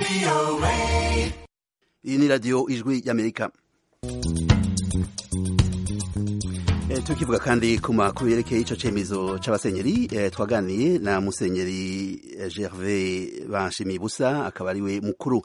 iyi ni radiyo ijwi y'amerika tukivuga kandi ku makuru yerekeye icyo cyemezo cy'abasenyeri twaganiye na musenyeri gervais banshimiye busa akaba ari we mukuru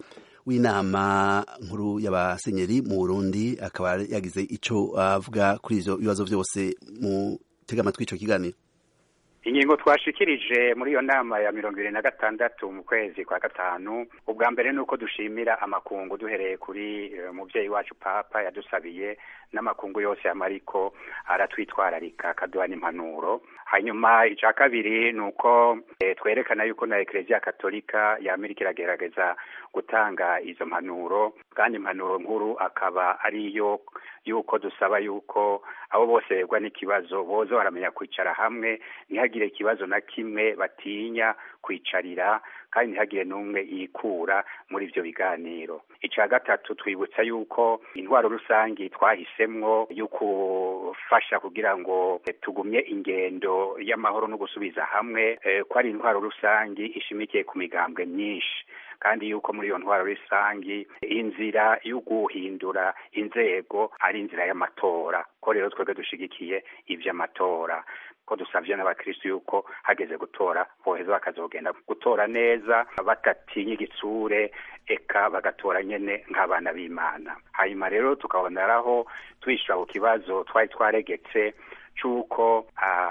w'inama nkuru y'abasenyeri mu burundi akaba yagize icyo avuga kuri ibyo bibazo byose mu tega amatwi icyo kiganiro ingingo twashikirije muri iyo nama ya mirongo ibiri na gatandatu mu kwezi kwa gatanu ubwa mbere ni uko dushimira amakungu duhereye kuri umubyeyi wacu papa yadusabiye n'amakungu yose amariko aratwitwararika akaduha n'impanuro hanyuma icya kabiri ni uko twerekana yuko na ekereziya katolika y'amerika iragerageza gutanga izo mpanuro kandi impanuro nkuru akaba ariyo yuko dusaba yuko abo bose begwa n'ikibazo boza baramenya kwicara hamwe ntihagire ikibazo na kimwe batinya kwicarira kandi ntihagire n'umwe yikura muri ibyo biganiro icya gatatu twibutsa yuko intwaro rusange twahisemwo yo gufasha kugira ngo tugumye ingendo y'amahoro no gusubiza hamwe ko ari intwaro rusange ishimikiye ku migambwe myinshi kandi yuko muri iyo ntwaro rusange inzira yo guhindura inzego ari inzira y'amatora ko rero twebwe dushigikiye iby'amatora ko dusabye n'abakirisitu yuko hageze gutora boheza bakazogenda gutora neza batatinya igitsure eka bagatora nyene nk'abana b'imana hanyuma rero tukaboneraho twishura ku kibazo twari twaregetse c'uko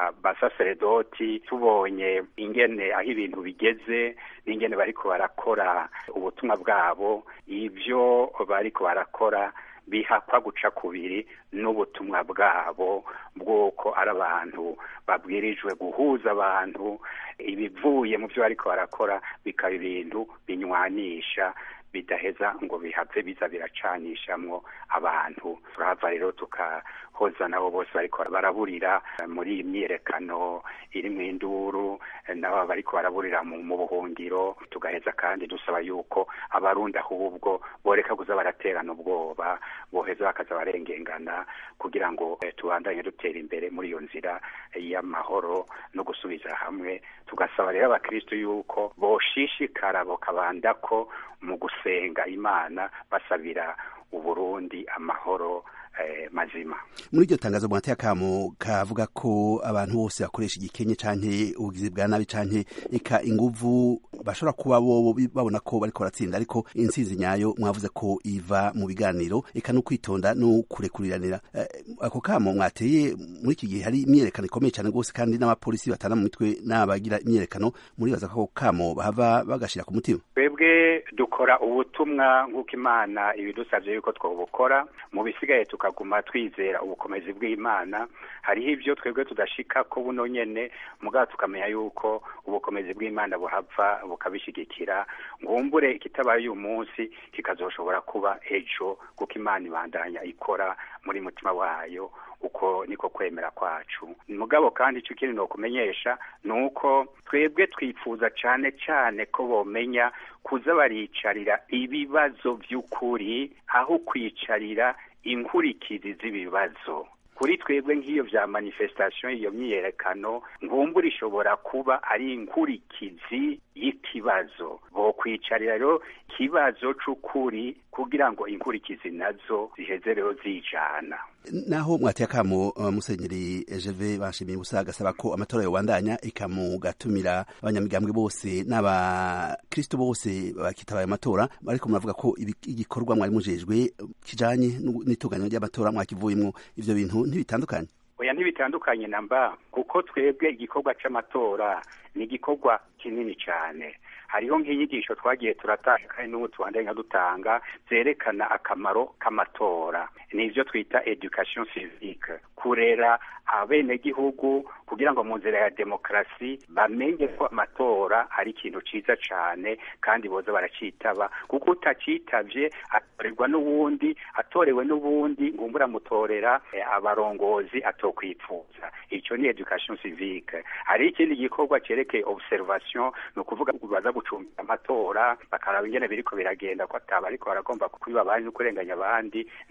abasaseredoti tubonye ingene aho ibintu bigeze n'ingene bariko barakora ubutumwa bwabo ivyo bariko barakora bihakwa guca kubiri n'ubutumwa bwabo bw'uko ari abantu babwirijwe guhuza abantu ibivuye mu byo bariko barakora bikaba ibintu binywanisha bidaheza ngo bihave biza biracanishamwo abantu turahava rero tukahoza nabo bose bariko baraburira muri iyi myiyerekano irimwo induru nabo bariko baraburira mu buhungiro tugaheza kandi dusaba yuko abarundi ahubwo boreka kuza baraterana ubwoba boheza bakaza barengengana kugira ngo tubandanye dutera imbere muri iyo nzira y'amahoro no gusubiza hamwe tugasaba rero abakristo yuko boshishikara bokabandako mu gusenga imana basabira uburundi amahoro mazima muri iryo tangazo mwateye akamo kavuga ko abantu bose bakoresha igikenye canke ubugizi bwa nabi canke eka inguvu bashobora kuba bo babona ko bariko baratsinda ariko intsinzi nyayo mwavuze ko iva mu biganiro eka no kwitonda no kurekuriranira ako kamo mwateye muri iki gihe hari imyerekano ikomeye cyane rwose kandi n'abapolisi batana mu mitwe n'abagira imyerekano muribaza ko ako kamo bahava bagashira ku mutima twebwe dukora ubutumwa nk'uko imana ibidusabye yuko twobukora mu bisigaye tukaguma twizera ubukomezi bw'imana hariho ibyo twebwe tudashika ko buno nyene mugabo tukamenya yuko ubukomezi bw'imana buhava bukabishigikira ngumbure ikitabaye uyu munsi kikazoshobora kuba ejo kuko imana ibandanya ikora muri mutima wayo uko niko kwemera kwacu mugabo kandi icyo kintu nokumenyesha ni uko twebwe twifuza cane cane ko bomenya kuza baricarira ibibazo by'ukuri aho kwicarira inkurikizi z'ibibazo kuri twebwe nk'iyo vya manifestation iyo myiyerekano nkumbura ishobora kuba ari inkurikizi y'ikibazo bokwicarira rero ikibazo c'ukuri kugira ngo inkurikizi nazo ziheze rero zijana naho mwateye akamo uh, musenyeri Gervais bashimiye ubusa agasaba ko amatora yobandanya ikamugatumira abanyamigambwe bose n'abakristo bose bakitabaye amatora ariko muravuga ko igikorwa mwari mujejwe kijanye n'itunganywa ry'amatora mwakivuyemwo ivyo bintu ntibitandukanye oya ntibitandukanye namba kuko twebwe igikorwa c'amatora ni igikorwa kinini cane hariho nk'inyigisho twagiye turatanga kandi n'ubu tubandanya dutanga zerekana akamaro k'amatora ni ivyo twita education civique kurera abenegihugu kugira ngo mu nzira ya demokarasi bamenye ko amatora ari ikintu ciza cane kandi boza baracitaba kuko utacitavye atorerwa n'uwundi atorewe n'ubundi ngumbura mutorera eh, abarongozi atokwipfuza ico ni education civique hari ikindi gikorwa cerekeye observation ni ukuvuga baza gucumbira amatora bakaraba ingene biriko biragenda ko ataba ariko baragomba kwiba abandi no kurenganya abandi ni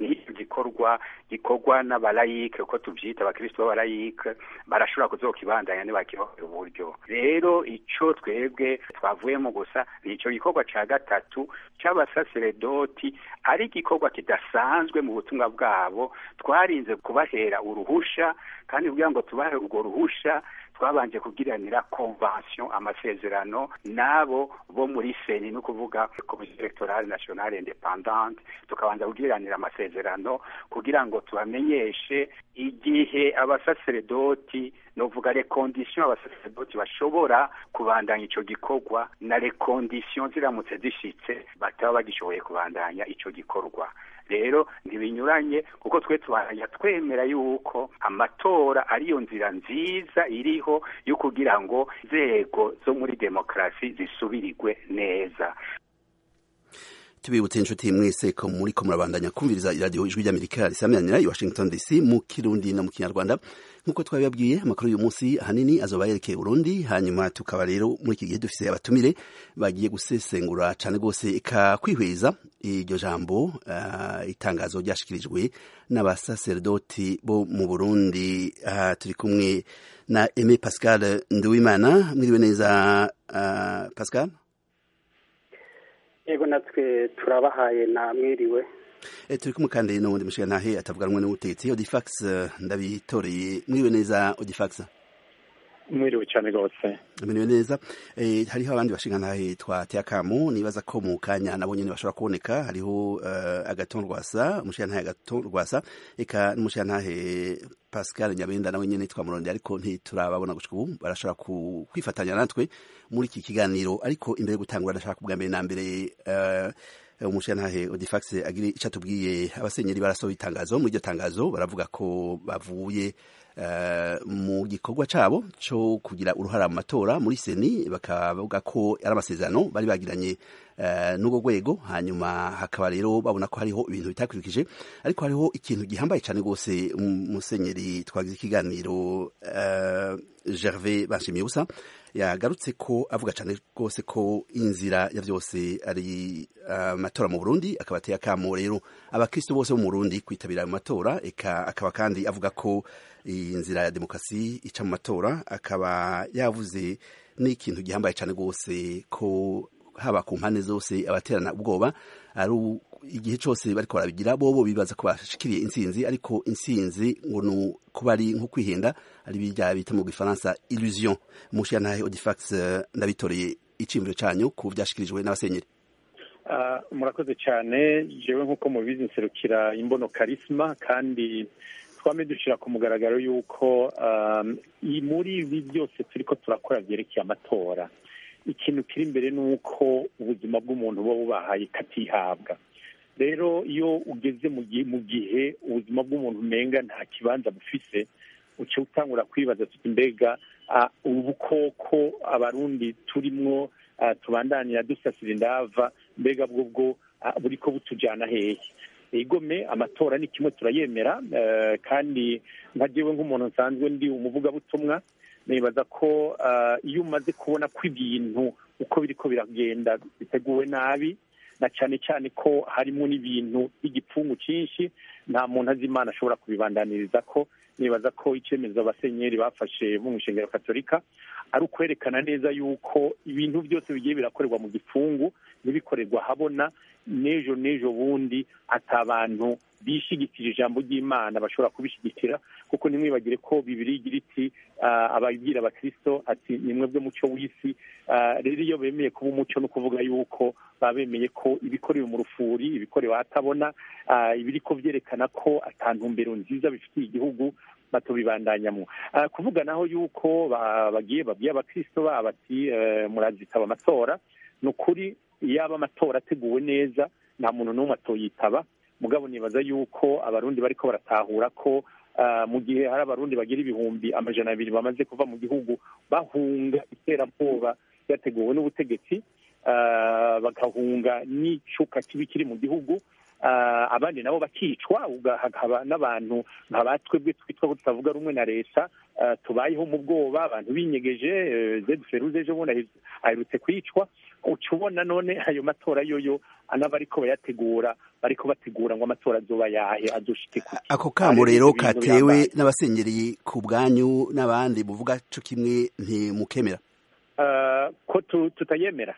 gikorwa gikorwa n'abalayike uko tuvyita abakristo b'abalayike barashobora kuzokibandanya nibakirohera uburyo rero ico twebwe twavuyemo gusa ni ico gikorwa ca gatatu c'abasaseredoti ari igikorwa kidasanzwe mu butumwa bwabo twarinze kubahera uruhusha kandi kugira ngo tubahe urwo ruhusha twabanje kugiranira convention amasezerano nabo bo muri seni no kuvuga komisiyo electorale nationale independante tukabanza kugiranira amasezerano kugira ngo tubamenyeshe igihe abasaseredoti novuga les conditions abasaseredoti bashobora kubandanya ico gikorwa na les conditions ziramutse zishitse bataba bagishoboye kubandanya ico gikorwa rero ntibinyuranye kuko twe tubandanya twemera yuko amatora ariyo nzira nziza iriho yo kugira ngo inzego zo muri demokarasi zisubirirwe neza tubibutse inshuti mwese ko muri ko murabandanya kumviriza iradiyo ijwi ry'amerika risamiranira i washington dc mu kirundi no mu kinyarwanda nk'uko twabibabwiye amakuru y'uyu munsi ahanini azoba yerekeye urundi hanyuma tukaba rero muri iki gihe dufise abatumire bagiye gusesengura cane rwose eka kwihweza iryo jambo uh, itangazo ryashikirijwe n'abasaserdoti bo mu burundi uh, turi kumwe na aime pascal nduwimana mwiriwe neza uh, pascal yego natwe turabahaye na mwiriwe e, turi kumwe kandi n'uwundi mushigantahe atavuga rumwe n'ubutegetsi odifax ndabitoreye mwiriwe neza odifax mwiriwe cyane rwose mwiriwe neza e, hariho abandi bashingantahe twateye akamu nibaza ko mu kanya nabo nyene bashobora kuboneka hariho uh, agaton rwasa umushigantahe agaton rwasa eka n'umushigantahe pascal nyabenda nawe nyene twamurondeye ariko ntiturababona gushika ubu barashobora kwifatanya natwe muri iki kiganiro ariko imbere yo gutangura ndashaka kubwa mbere na mbere uh, umushirantahe odifax agira ico atubwiye abasenyeri barasohoye itangazo muri iryo tangazo baravuga ko bavuye uh, mu gikorwa cabo co kugira uruhara mu matora muri seni bakavuga ko ari amasezerano bari bagiranye uh, n'urwo rwego hanyuma hakaba rero babona ko hariho ibintu bitakurikije ariko hariho ikintu gihambaye cane rwose umusenyeri twagize ikiganiro uh, gervais banshimiye busa yagarutse ko avuga cyane rwose ko inzira ya byose ari amatora uh, mu Burundi akaba ateye akamo rero abakristo bose bo mu Burundi kwitabira ayo matora eka akaba kandi avuga ko iyi nzira ya demokarasi ica mu matora akaba yavuze n'ikintu gihambaye cyane rwose ko haba ku mpande zose abaterana ubwoba ari igihe cyose bariko barabigira bobo bibaza ko bashikiriye intsinzi ariko intsinzi ngo ni kuba ari nko kwihenda ari bijya bita mu gifaransa illusion mushiyantahe odifax ndabitoreye iciyumviro canyu ku vyashikirijwe n'abasenyeri uh, murakoze cyane jewe nk'uko mubizi nserukira imbono karisma kandi twame dushira ku mugaragaro yuko um, muri ibi byose turiko turakora vyerekeye amatora ikintu kiri imbere ni uko ubuzima bw'umuntu buba bubahaye katihabwa rero iyo ugeze mu gihe ubuzima bw'umuntu umenga nta kibanza bufise uca utangura kwibaza tuti mbega ubukoko abarundi turimwo tubandanira dusasira indava mbega bwo bwo buriko butujyana hehe igome amatora ni kimwe turayemera kandi nka jewe nk'umuntu nsanzwe ndi umuvugabutumwa nibaza ko iyo umaze kubona ko ibintu uko biriko biragenda biteguwe nabi na cyane cyane ko harimo n'ibintu by'igipfungu cyinshi nta muntu azi imana ashobora kubibandaniriza ko nibaza ko icyemezo abasenyeri bafashe mu ishengero katolika ari ukwerekana neza yuko ibintu byose bigiye birakorerwa mu gipfungu ntibikorerwa habona n'ejo n'ejo bundi ati abantu bishigikira ijambo ry'imana bashobora kubishyigikira kuko ntimwibagire ko bibiri igira iti ababwira abakirisito ati ni mwebwe muco w'isi rero iyo bemeye kuba umuco no kuvuga yuko baba bemeye ko ibikorewe mu rufuri ibikorewe ahatabona ibiri ko byerekana ko atantumbero nziza bifitiye igihugu batubibandanyamo kuvuga naho yuko bagiye babwiye abakirisito babo ati murazitaba amatora ni ukuri yaba amatora ateguwe neza nta muntu n'umwe atoyitaba mugabo nibaza yuko abarundi bariko baratahura ko mu gihe hari abarundi bagira ibihumbi amajana abiri bamaze kuva mu gihugu bahunga iterabwoba ryateguwe n'ubutegetsi bagahunga n'icuka kibi kiri mu gihugu abandi nabo bakicwa hakaba n'abantu nka batwebwe twitwa ko tutavuga rumwe na leta tubayeho mu bwoba abantu binyegeje zedi feruze ejo bundi aherutse kwicwa uca ubona none ayo matora yoyo n'abariko bayategura bariko bategura ngo amatora azoba yahe azoshike kuki ako kamo rero katewe n'abasengereye ku bwanyu n'abandi buvuga co kimwe ntimukemera ko tutayemera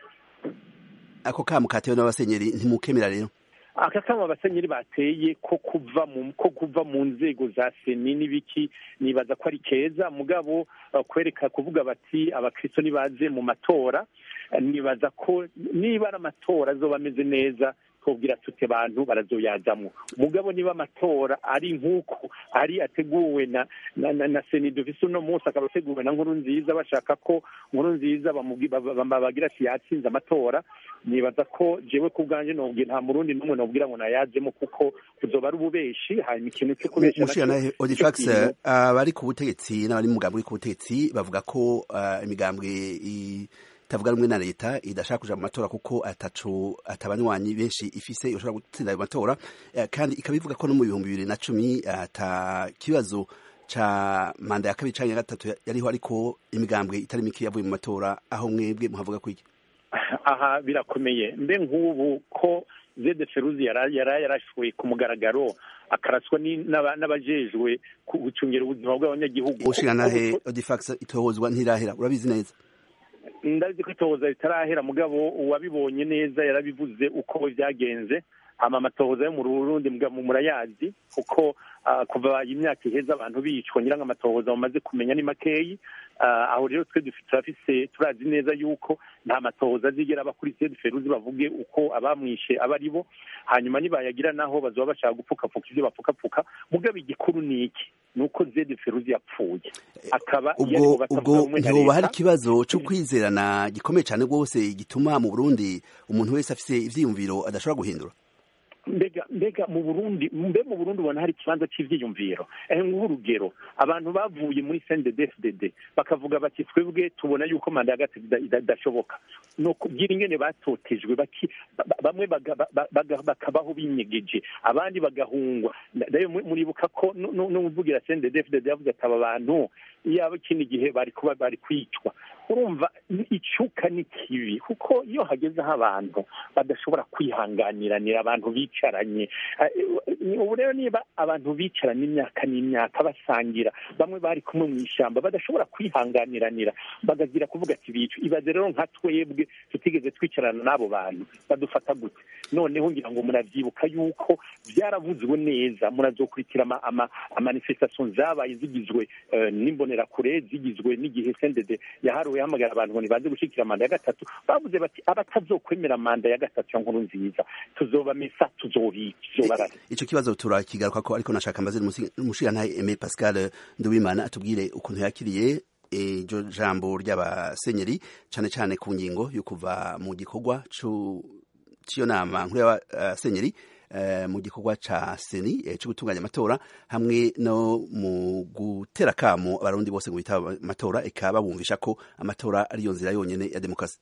ako kamo katewe n'abasenyeri ntimukemera rero aka kamo abasenyeri bateye ko kuva mu ko kuva mu nzego za seni n'ibiki nibaza ko ari keza mugabo kwereka kuvuga bati abakristo nibaze mu matora nibaza ko niba ari amatora azoba ameze neza twubwira tute bantu barazoyazamwo mugabo niba amatora ari nk'uko ari ateguwe na na, na, na seni dufise uno munsi akaba ateguwe na nkuru nziza bashaka ko nkuru nziza bagira ati yatsinze amatora nibaza ko jewe ku bwanjye nobwira nta murundi n'umwe nobwira ngo nayajemo kuko kuzoba ari ububeshi hanyuma ikintu cyo kubesha mushikana Odifax abari ku butegetsi n'abari mu mugambwe ku butegetsi bavuga ko imigambwe itavuga rumwe na leta idashaka kuja mu matora kuko ataco atabanywanyi benshi ifise yoshobora gutsinda ayo matora kandi ikaba ivuga ko no mu bihumbi bibiri na cumi ata kibazo ca manda ya kabiri canke ya gatatu yariho ariko imigambwe itari mike yavuye mu matora aho mwebwe muhavuga kwiki aha birakomeye mbe nk'ubu ko zede feruzi yari yarashoye ku mugaragaro akaraswa n'abajejwe gucungira ubuzima bw'abanyagihugu ushiranahe odifax itohozwa ntirahera urabizi neza ndazi ko itohoza ritarahera mugabo uwabibonye neza yarabivuze uko byagenze hama amatohoza yo mu Burundi murayazi kuko kuva imyaka iheza abantu bicwa ngira ngo amatohoza bamaze kumenya ni makeyi aho rero twe turafise turazi neza yuko nta matohoza azigera aba kuri sede feruzi bavuge uko abamwishe aba ari bo hanyuma nibayagira naho bazoba bashaka gupfukapfuka ibyo bapfukapfuka mugabo igikuru ni iki ni uko zede feruzi yapfuye akaba ubwo ubwo ntihoba hari ikibazo cyo kwizerana gikomeye cyane rwose gituma mu burundi umuntu wese afise ivyiyumviro adashobora guhindura mbega mbega mu burundi mbe mu burundi ubona hari ikibanza cy'ivyiyumviro ehe nk'urugero abantu bavuye muri cnddfdd bakavuga bati twebwe tubona yuko manda ya gatatu idashoboka ni ukubwira ingene batotejwe bamwe bakabaho binyegeje abandi bagahungwa rero muribuka ko n'umuvugira cnddfdd yavuze ati aba bantu iyaba ikindi gihe bari kuba bari kwicwa urumva icuka ni kibi kuko iyo hagezeho abantu badashobora kwihanganiranira abantu bicaranye ubu rero niba abantu bicaranye imyaka n'imyaka basangira bamwe bari kumwe mu ishyamba badashobora kwihanganiranira bagagira kuvuga ati bicu ibaze rero nka twebwe tutigeze twicarana n'abo bantu badufata gute noneho ngira ngo muravyibuka yuko byaravuzwe neza murazokurikira amanifestation zabaye zigizwe n'imbonerakure zigizwe n'igihe sendede yaharuwe yahamagara abantu ngo nibaze gushikira manda ya gatatu bavuze bati abatazokwemera manda ya gatatu ya nkuru nziza tuzobamesa tuzobica ico kibazo turakigaruka ko ariko nashaka mbaze umushirantahe Aimé Pascal Nduwimana atubwire ukuntu yakiriye iryo jambo ry'abasenyeri cane cane ku ngingo yo kuva mu gikorwa c'iyo nama nkuru y'abasenyeri mu gikorwa ca seni cyo gutunganya amatora hamwe no mu gutera kamo abarundi bose ngo bitaba amatora eka babumvisha ko amatora ariyo nzira yonyene ya demokarasi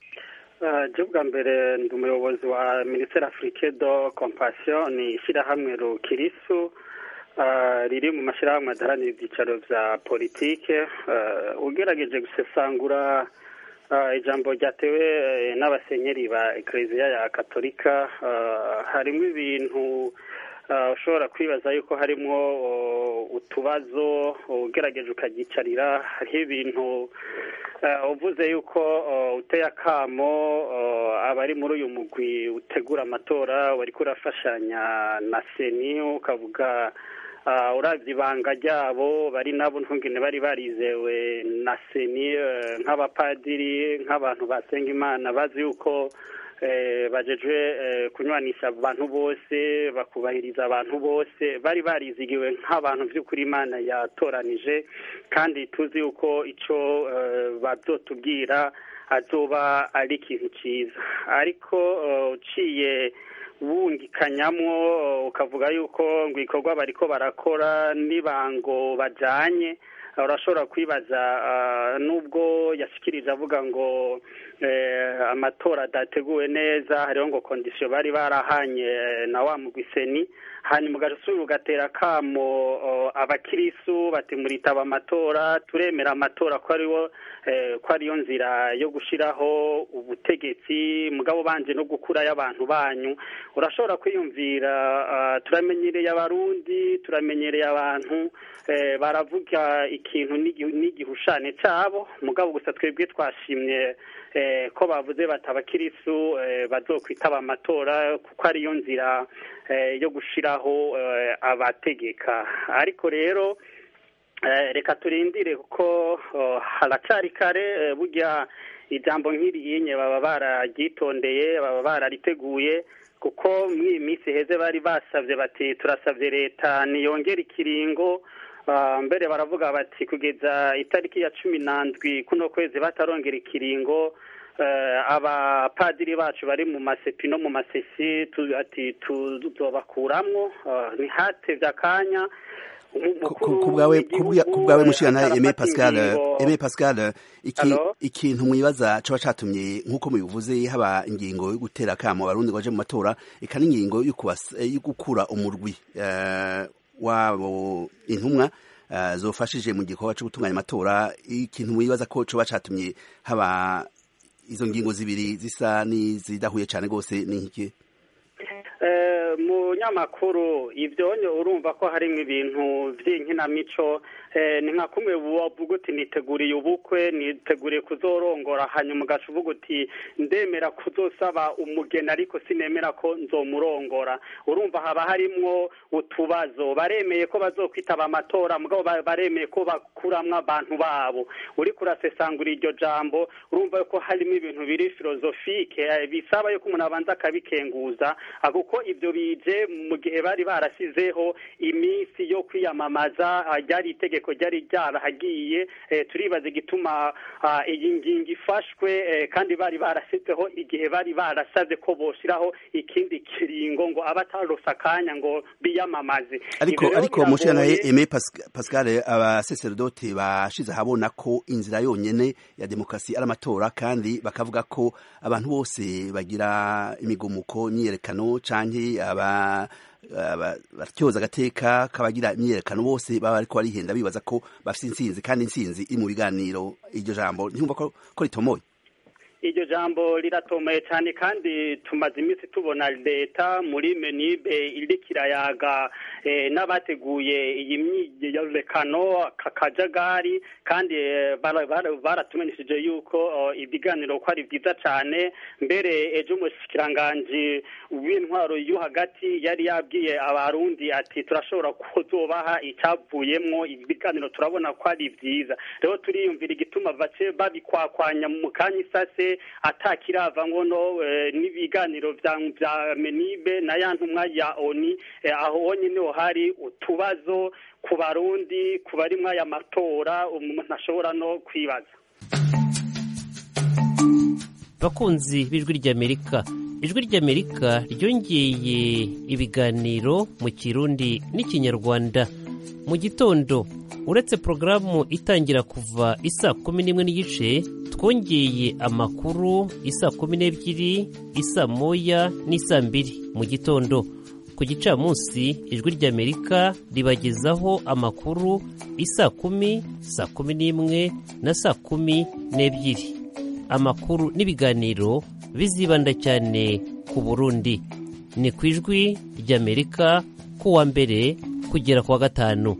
je bwa mbere ndi umuyobozi wa ministere afrique do compassion ni ishyirahamwe rukirisu riri mu mashyirahamwe adaharanira ibyicaro vya politike ugerageje gusesangura ijambo ryatewe n'abasenyeri ba ekereziya ya katolika harimo ibintu ushobora kwibaza yuko harimo utubazo ugerageje ukagicarira hariho ibintu uvuze yuko uteye akamo abari muri uyu mugwi utegura amatora wari kurafashanya na seni ukavuga urabye ibanga ryabo bari nabo ntungene bari barizewe na seni nk'abapadiri nk'abantu basenga imana bazi yuko bajejwe kunywanisha abantu bose bakubahiriza abantu bose bari barizigiwe nk'abantu by'ukuri imana yatoranije kandi tuzi yuko icyo babyotubwira azoba ari ikintu cyiza ariko uciye wungikanyamwo ukavuga yuko ngo ibikorwa bariko barakora n'ibango bajanye urashobora kwibaza nubwo yashikirije avuga ngo amatora adateguwe neza hariho ngo kondisiyo bari barahanye na wa mugwiseni hanyuma ugasubira ugatera akamo abakirisu bati muritaba amatora turemera amatora ko ariwo ko ariyo nzira yo gushyiraho ubutegetsi mugabo banje no gukurayo abantu banyu urashobora kwiyumvira turamenyereye abarundi turamenyereye abantu baravuga ikintu n'igihushane cyabo mugabo gusa twebwe twashimye ko bavuze bati abakirisu bazokwitaba amatora kuko ariyo nzira yo gushyiraho abategeka ariko rero reka turindire kuko haracari kare burya ijambo nk'iriyinye baba bararyitondeye baba barariteguye kuko muri iyi minsi heze bari basabye bati turasabye leta niyongere ikiringo mbere baravuga bati kugeza itariki ya cumi n'andwi kuno kwezi batarongera ikiringo abapadiri bacu bari mu masepi no mu masesi ati tuzobakuramwo ntihatevye akanya ku bwawe mushirana Aime Pascal Aime Pascal ikintu mwibaza coba catumye nk'uko mubivuze haba ingingo yo gutera akamo abarundi baje mu matora eka n'ingingo yo gukura umurwi wabo intumwa zofashije mu gikorwa cyo gutunganya amatora ikintu mwibaza ko coba catumye haba izo ngingo zibiri zisa n'izidahuye cyane rwose ni nk'iki mu nyamakuru ibyonyo urumva ko harimo ibintu by'inkinamico ni nka kumwe wavuga uti niteguriye ubukwe niteguriye kuzorongora hanyuma ugaca uvuga uti ndemera kuzosaba umugeni ariko sinemera ko nzomurongora urumva haba harimwo utubazo baremeye ko bazokwitaba amatora mugabo baremeye ko bakuramwo abantu babo uri kurasesangura iryo jambo urumva ko harimo ibintu biri filozofike bisaba yuko umuntu abanza akabikenguza kuko ibyo bije mu gihe bari barasizeho iminsi yo kwiyamamaza ryari itegeko ryari ryarahagiye turibaza igituma iyi ngingo ifashwe kandi bari barasizeho igihe bari barasabye ko boshyiraho ikindi kiringo ngo abatarose akanya ngo biyamamaze ariko ariko mushanaye Aime Pascal abasaserodoti bashize ahabona ko inzira yonyene ya demokarasi ari amatora kandi bakavuga ko abantu bose bagira imigumuko imyiyerekano canke aba batyoza agateka kabagira imyiyerekano bose baba ariko barihenda bibaza ko bafite intsinzi kandi intsinzi iri mu biganiro iryo jambo ntiwumva ko ritomoye iryo jambo riratomoye cyane kandi tumaze iminsi tubona leta muri menibe iri kirayaga n'abateguye iyi myiyerekano kakajagari kandi baratumenyesheje yuko ibiganiro ko ari byiza cyane mbere ejo umushikiranganji w'intwaro yo hagati yari yabwiye abarundi ati turashobora kuzobaha icyavuyemwo ibiganiro turabona ko ari byiza rero turiyumvira igituma bace babikwakwanya mu kanya isase atakirava ngono n'ibiganiro vya menibe na ya ntumwa ya oni aho honyine ho hari utubazo ku barundi ku barimwo aya matora umuntu ashobora no kwibaza bakunzi b'ijwi ry'amerika ijwi ry'amerika ryongeye ibiganiro mu kirundi n'ikinyarwanda mu gitondo uretse porogaramu itangira kuva isa kumi n'imwe n'igice twongeye amakuru isa kumi n'ebyiri isa moya n'isa mbiri mu gitondo ku gicamunsi ijwi ry'amerika ribagezaho amakuru isa kumi saa kumi n'imwe na saa kumi n'ebyiri amakuru n'ibiganiro bizibanda cyane ku burundi ni ku ijwi ry'amerika kuwa mbere kugera ku wa gatanu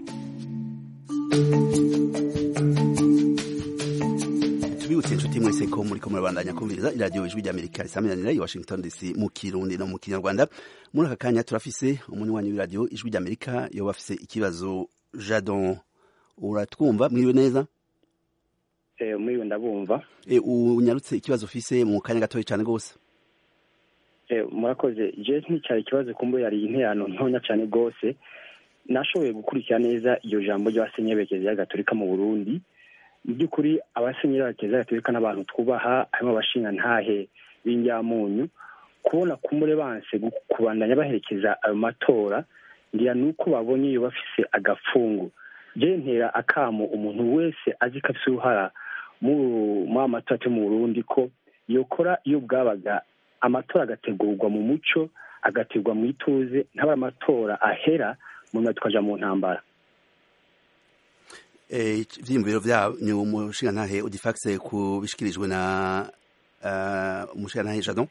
tubibutse inshuti mwese ko muri ko murabandanya kumviriza iradiyo ijwi ry'amerika risaminanira i washington dc mu kirundi no mu kinyarwanda muri aka kanya turafise umunywanyi w'iradiyo ijwi ry'amerika yoba afise ikibazo jadon uratwumva mwiriwe neza mwiriwe ndabumva unyarutse ikibazo ufise mu kanya gatoya cyane rwose murakoze je nticyari ikibazo kumbo yari interano ntonya cyane rwose nashoboye gukurikira neza iryo jambo ry'abasenyeri ya gatolika mu burundi mu by'ukuri abasenyeri b'abakenyezi gatolika n'abantu twubaha harimo abashinga ntahe b'injyamunyu kubona kumure banse kubandanya baherekeza ayo matora ngira ni uko babonye iyo bafise agapfungu je ntera akamo umuntu wese azi ko afise uruhara muri amatora yo mu burundi ko yokora iyo bwabaga amatora agategurwa mu muco agategurwa mu ituze ntaba amatora ahera mu nyuma tukaja mu ntambara ivyiyumviro vyanyu umushingantahe udifaxe kubishikirijwe na umushingantahe jadon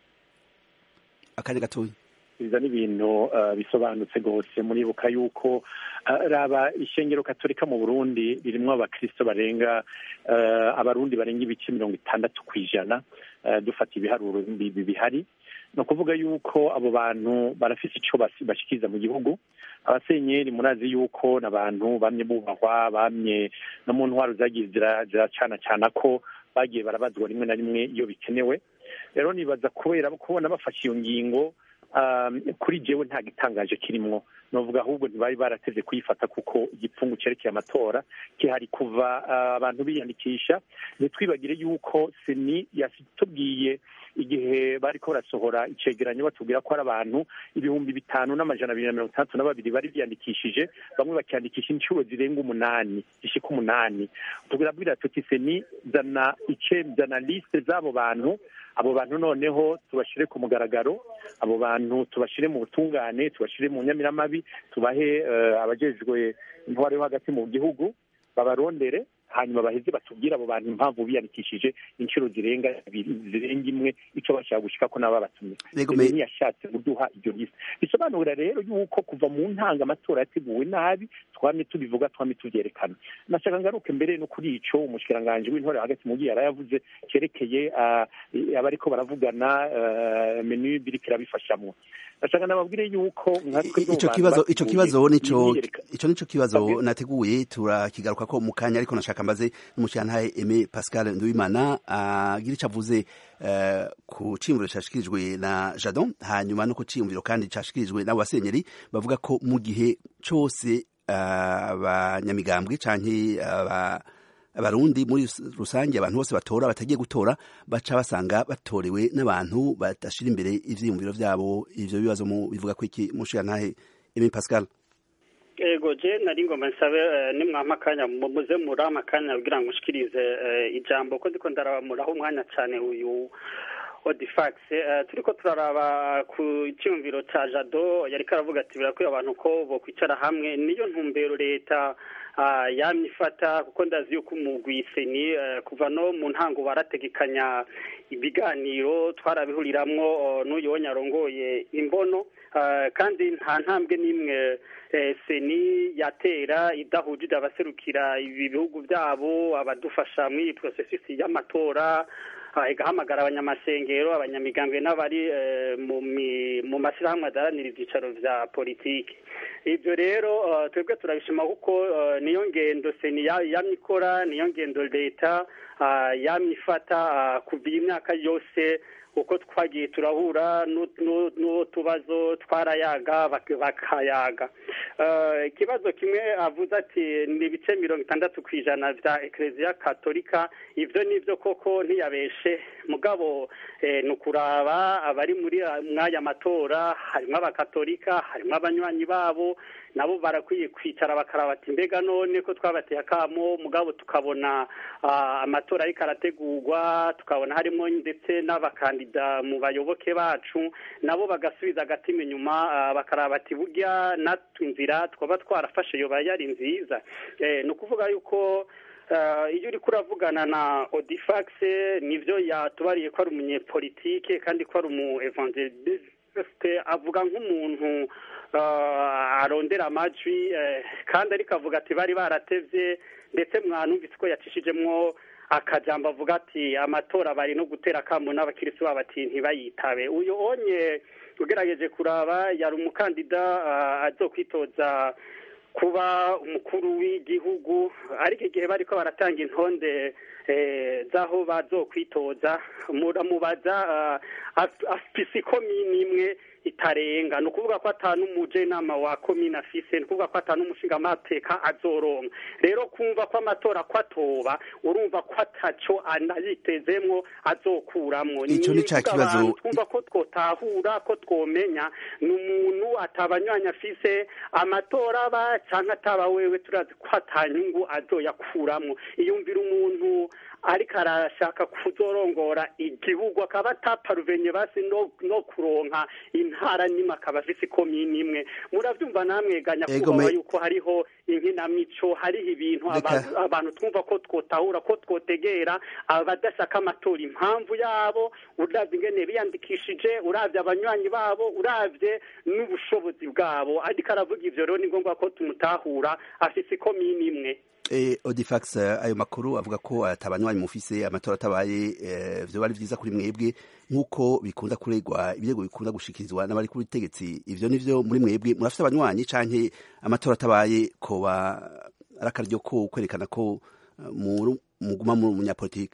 akanya gatoya biza n'ibintu bisobanutse rwose muribuka yuko raba ishengero katolika mu burundi ririmwo abakristo barenga abarundi barenga ibice mirongo itandatu ku ijana dufata ibiharuro bihari ni ukuvuga yuko abo bantu barafise ico bashikiriza mu gihugu abasenyeri murazi yuko n'abantu bamye bubahwa bamye no mu ntwaro zagiye ziracana cana ko bagiye barabazwa rimwe na rimwe iyo bikenewe rero nibaza kubera kubona bafashe iyo ngingo kuri jewe nta gitangaje kirimwo novuga ahubwo ntibari barateze kuyifata kuko igipfungu cerekeye amatora kihari kuva abantu biyandikisha ntitwibagire yuko seni yatubwiye igihe bariko barasohora icegeranyo batubwira ko ari abantu ibihumbi bitanu n'amajana abiri na mirongo itandatu na babiri bari biyandikishije bamwe bakiyandikisha inshuro zirenga umunani zishika umunani tubwira tuti seni zana ice zana liste z'abo bantu abo bantu noneho tubashire ku mugaragaro abo bantu tubashire mu butungane tubashire mu nyamiramabi tubahe abajejwe intwaro yo hagati mu gihugu babarondere hanyuma baheze batubwire abo bantu impamvu biyandikishije inshuro zirenga zirenga imwe ico bashaka gushika ko nabo batumye ntiyashatse kuduha iryo liste bisobanura rero yuko kuva mu ntanga amatora yateguwe nabi twamye tubivuga twamye tuvyerekana nashaka ngaruke mbere no kuri ico umushikiranganji w'intore hagati mu gihe yarayavuze cerekeye abariko baravugana menu biriko irabifashamwo ndashaka nababwire yuko ico kibazo ico kibazo nico ico nico kibazo nateguye turakigaruka ko mu kanya ariko nashaka mbaze n'umushirantahe Aimé Pascal Nduwimana agira ico avuze ku ciyumviro cashikirijwe na Jadon hanyuma no ku ciyumviro kandi cashikirijwe n'abo basenyeri bavuga ko mu gihe cose abanyamigambwe canke abarundi muri rusange abantu bose batora batagiye gutora baca basanga batorewe n'abantu badashira imbere ivyiyumviro vyabo ivyo bibazo bivuga ko iki mushirantahe Aimé Pascal ego je nari ngoma nsabe nimwampa akanya muze murampa akanya kugira ngo ushikirize ijambo ko ndiko ndaramuraho umwanya cane uyu odifax turiko turaraba ku cyumviro ca jado yariko aravuga ati birakwiye abantu ko bokwicara hamwe niyo ntumbero leta yamye ifata kuko ndazi yuko umugwi seni kuva no mu ntango barategekanya ibiganiro twarabihuriramwo n'uyu arongoye imbono kandi nta ntambwe n'imwe seni yatera idahujije abaserukira ibi bihugu byabo abadufasha muri iyi porosesisi y'amatora igahamagara abanyamasengero abanyamigambwe n'abari mu mashyirahamwe adaharanira ibyicaro bya politiki ibyo rero twebwe turabishima kuko niyo ngendo seni yamye ikora niyo ngendo leta yamye ifata kuva iyi myaka yose uko twagiye turahura n'utubazo twarayaga bakayaga ikibazo kimwe avuze ati ni ibice mirongo itandatu ku ijana bya ekereziya katolika ibyo ni byo koko ntiyabeshe mugabo ni ukuraba abari muri mwaya matora harimo abakatolika harimo abanywanyi babo nabo barakwiye kwicara bakaraba ati mbega none ko twabateye akamo mugabo tukabona amatora ariko arategurwa tukabona harimo ndetse n'abakandida mu bayoboke bacu nabo bagasubiza agatima inyuma bakaraba ati burya natwe inzira twaba twarafashe yoba yari nziza ni ukuvuga yuko iyo uri kuravugana na odifax nibyo yatubariye ko ari umunyepolitike kandi ko ari umu evangeliste avuga nk'umuntu arondera amajwi kandi ariko avuga ati bari baratevye ndetse mwanumvise ko yacishijemwo akajambo avuga ati amatora bari no gutera akamo n'abakirisi babo ati ntibayitabe uyu onye ugerageje kuraba yari umukandida azokwitoza kuba umukuru w'igihugu ariko igihe bariko baratanga intonde z'aho bazokwitoza muramubaza afise ikomini imwe itarenga ni ukuvuga ko atanu umujenama wa komine afise ni ukuvuga ko atanu umushingamateka azoronka rero kumva ko amatora ko atoba urumva ko ataco anayitezemwo azokuramwo ico ni ca kibazo twumva ko twotahura ko twomenya ni umuntu atabanywanyi afise amatora aba canke ataba wewe turazi ko atanyungu azoyakuramwo iyumvira umuntu ariko arashaka kuzorongora igihugu akaba ataparuvenye basi no, no kuronka intara nimwe akaba afise ikomini imwe muravyumva namwe ganya Ego, kubaho me- yuko hariho inkinamico hariho ibintu Reka- abantu abantu twumva ko twotahura ko twotegera abadashaka amatora impamvu yabo uravye ingene biyandikishije uravye abanywanyi babo uravye n'ubushobozi bwabo ariko aravuga ivyo rero ni ngombwa ko tumutahura afise ikomini imwe Eh, Odifax eh, ayo makuru avuga ko atabanywanyi mufise amatora atabaye eh, vyoba ari vyiza kuri mwebwe nk'uko bikunda kuregwa ibirego bikunda gushikirizwa n'abari kuri butegetsi ivyo nivyo muri mwebwe murafise abanywanyi canke amatora atabaye koba ari akaryo ko kwerekana ko eh, muri- muguma mu munyapolitike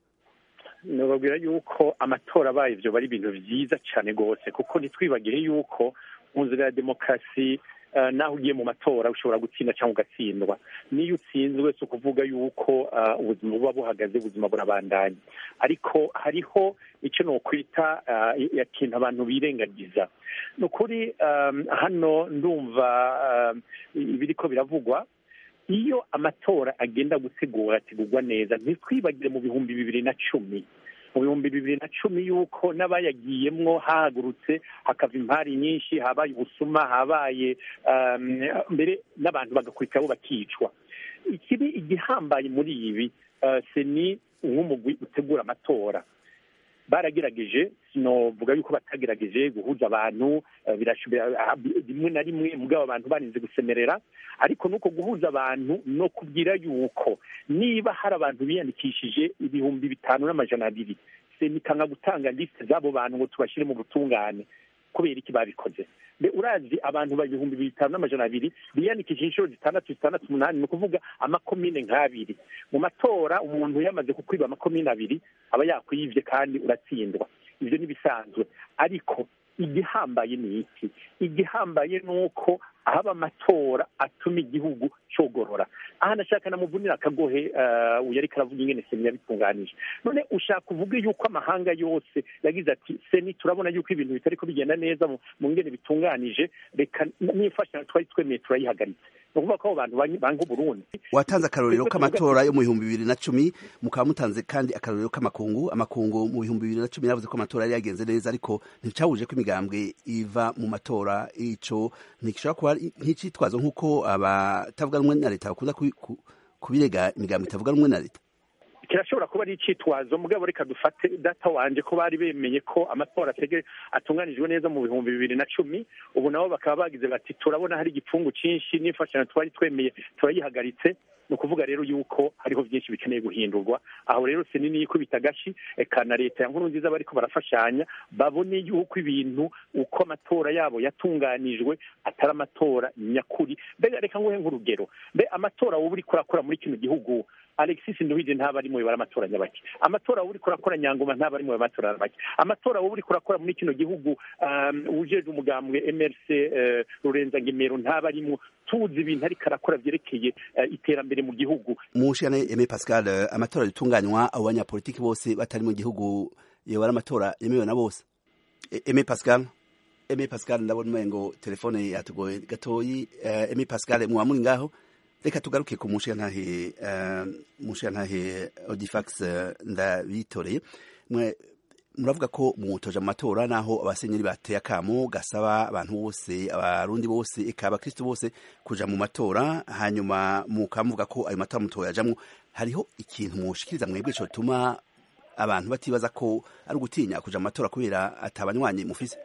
nababwira yuko amatora abaye ivyo bari ibintu vyiza cane rwose kuko ntitwibagire yuko mu nzira ya demokarasi eh, naho ugiye mu matora ushobora gutsinda cyangwa ugatsindwa niyo utsinzwe si ukuvuga yuko eh, ubuzima buba buhagaze ubuzima burabandanya ariko hariho icyo nokwita eh, ikintu abantu birengagiza ni ukuri eh, hano ndumva eh, ibiriko biravugwa iyo amatora agenda gutegura ategurwa neza ntitwibagire mu bihumbi bibiri na cumi mu bihumbi bibiri na cumi yuko n'abayagiyemwo hahagurutse hakava impari nyinshi habaye ubusuma habaye um, mbere n'abantu bagakurikiraho bakicwa ikibi igihambaye muri ibi uh, seni nk'umugwi utegura amatora baragerageje sinovuga yuko batagerageje guhuza abantu eh, birashoboye ah, rimwe na rimwe mugabo abantu barinze gusemerera ariko nuko guhuza abantu no kubwira yuko niba hari abantu biyandikishije ibihumbi bitanu n'amajana abiri senikanga gutanga lisite z'abo bantu ngo tubashyire mu butungane kubera iki babikoze mbe urazi abantu ba ibihumbi bitanu n'amajana abiri biyandikishije inshuro zitandatu zitandatu umunani ni ukuvuga amakomine nk'abiri mu matora umuntu yamaze kukwiba amakomine abiri aba yakwiyivye kandi uratsindwa ivyo n'ibisanzwe ariko igihambaye ni iki igihambaye ni uko ahaba amatora atuma igihugu cogorora aha nashaka namuvunira akagohe uh, uyu ariko aravuga ingene seni yabitunganije none ushaka uvuge yuko amahanga yose yagize ati seni turabona yuko ibintu bitariko bigenda neza mu mu ngene bitunganije reka n'imfashanyo twari twemeye turayihagaritse ni ukuvuga ko abo bantu bang- banga uburundi watanze akarorero k'amatora yo mu bihumbi bibiri na cumi mukaba mutanze kandi akarorero k'amakungu amakungu mu bihumbi bibiri na cumi yavuze ko amatora yari yagenze neza ariko nticabuje ko imigambwe iva mu matora ico ntigishobora kuba ari nk'icitwazo nk'uko abatavuga rumwe na leta bakunda kubi- ku- kubirega imigambwe itavuga rumwe na leta kirashobora kuba ari icitwazo mugabo reka dufate data wanje ko bari bemeye ko amatora atege atunganijwe neza mu bihumbi bibiri na cumi ubu nabo bakaba bagize bati turabona hari igipfungu cinshi n'imfashanyo twari twemeye turayihagaritse ni ukuvuga rero yuko hariho byinshi bikeneye guhindurwa aho rero sinini yikubita agashi eka na leta ya nkuru nziza bariko barafashanya babone yuko ibintu uko amatora yabo yatunganijwe atari amatora nyakuri mbega reka nguhe nk'urugero mbe amatora wowe uriko urakora muri kino gihugu alexis nduhije ntaba ari mu bibara amatora nyabaki amatora wowe uriko urakora nyangoma ntaba ari mu bibara amatora nyabaki amatora wowe uriko urakora muri kino gihugu um, ujejwe umugambwe mrc uh, rurenza ngemero ntaba arimwo tuzi ibintu ariko arakora vyerekeye uh, iterambere mu gihugu mushikane Aime Pascal eh, amatora yatunganywa abo banyapolitiki bose batari mu gihugu yoba ari amatora yemewe na bose E- Aime Pascal Aime Pascal ndabona umengo telefone yatugoye gatoyi eh, Aime Pascal muba muri ngaho reka tugaruke ku mushiyantahe uh, mushiyantahe Odifax eh, ndabitoreye mwe muravuga ko mutoje mu matora naho abasenyeri bateye akamo gasaba abantu bose abarundi bose eka abakristo bose kuja mu matora hanyuma mukamuvuga ko ayo matora mutoya ajamwo hariho ikintu mushikiriza mwebwe cotuma abantu batibaza ko ari ugutinya kuja mu matora kubera atabanywanyi mufise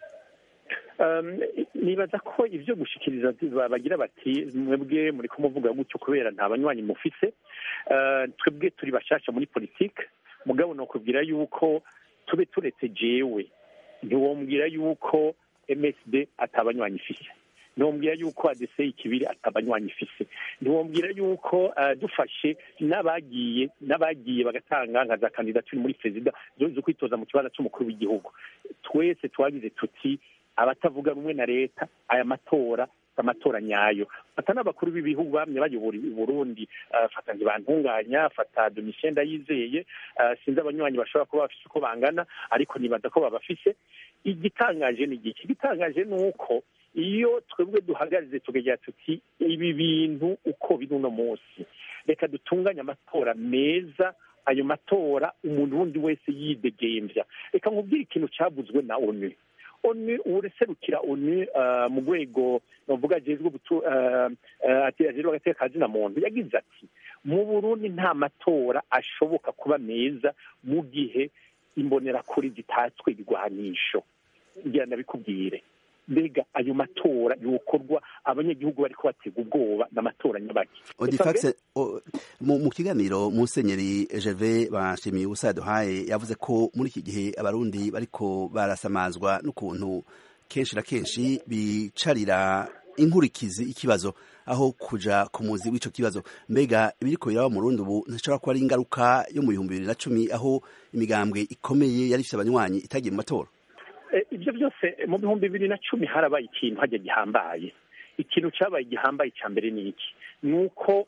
Um, nibaza ko ivyo gushikiriza ba- bagira bati mwebwe muri kumuvuga gutyo kubera nta banywanyi mufise Uh, twebwe turi bashasha muri politike mugabo nokubwira yuko tube turetse jewe ntiwombwira yuko msd atabanywanyi ifise ntiwombwira yuko adc ikibiri atabanywanyi ifise ntiwombwira yuko uh, dufashe n'abagiye n'abagiye bagatanga nka za kandidaturi muri perezida zo zo kwitoza mu kibanza c'umukuru w'igihugu twese twagize tuti abatavuga rumwe na leta aya matora amatora nyayo fata n'abakuru b'ibihugu bamye bayobora i burundi uh, fata ntibantunganya fata domitien ndayizeye uh, sinzi abanywanyi bashobora kuba bafise uko bangana ariko nibaza ko babafise igitangaje ni igiki igitangaje ni uko iyo twebwe duhagaze tukagira tuti ibi bintu uko biri uno munsi reka dutunganye amatora meza ayo matora umuntu wundi wese yidegembya reka nkubwire ikintu cyavuzwe na onu onu ureserukira onu mu rwego bavuga ajejwe ajejwe agateka kazina muntu yagize ati mu burundi nta matora ashoboka kuba meza mu gihe imbonerakure zitatswe ibigwanisho ngira ndabikubwire mbega ayo matora yokorwa abanyagihugu bariko batega ubwoba n'amatora nyabaki odifax mu kiganiro musenyeri Gervais bashimiye ubusa yaduhaye yavuze ko muri iki gihe abarundi bariko barasamazwa n'ukuntu kenshi na kenshi bicarira inkurikizi ikibazo aho kuja ku muzi w'ico kibazo mbega ibiriko biraba mu Burundi ubu ntashobora kuba ari ingaruka yo mu bihumbi bibiri na cumi aho imigambwe ikomeye yari ifise abanywanyi itagiye mu matora ibyo byose mu bihumbi bibiri na cumi harabaye ikintu hajya gihambaye ikintu cyabaye gihambaye cya mbere ni iki ni uko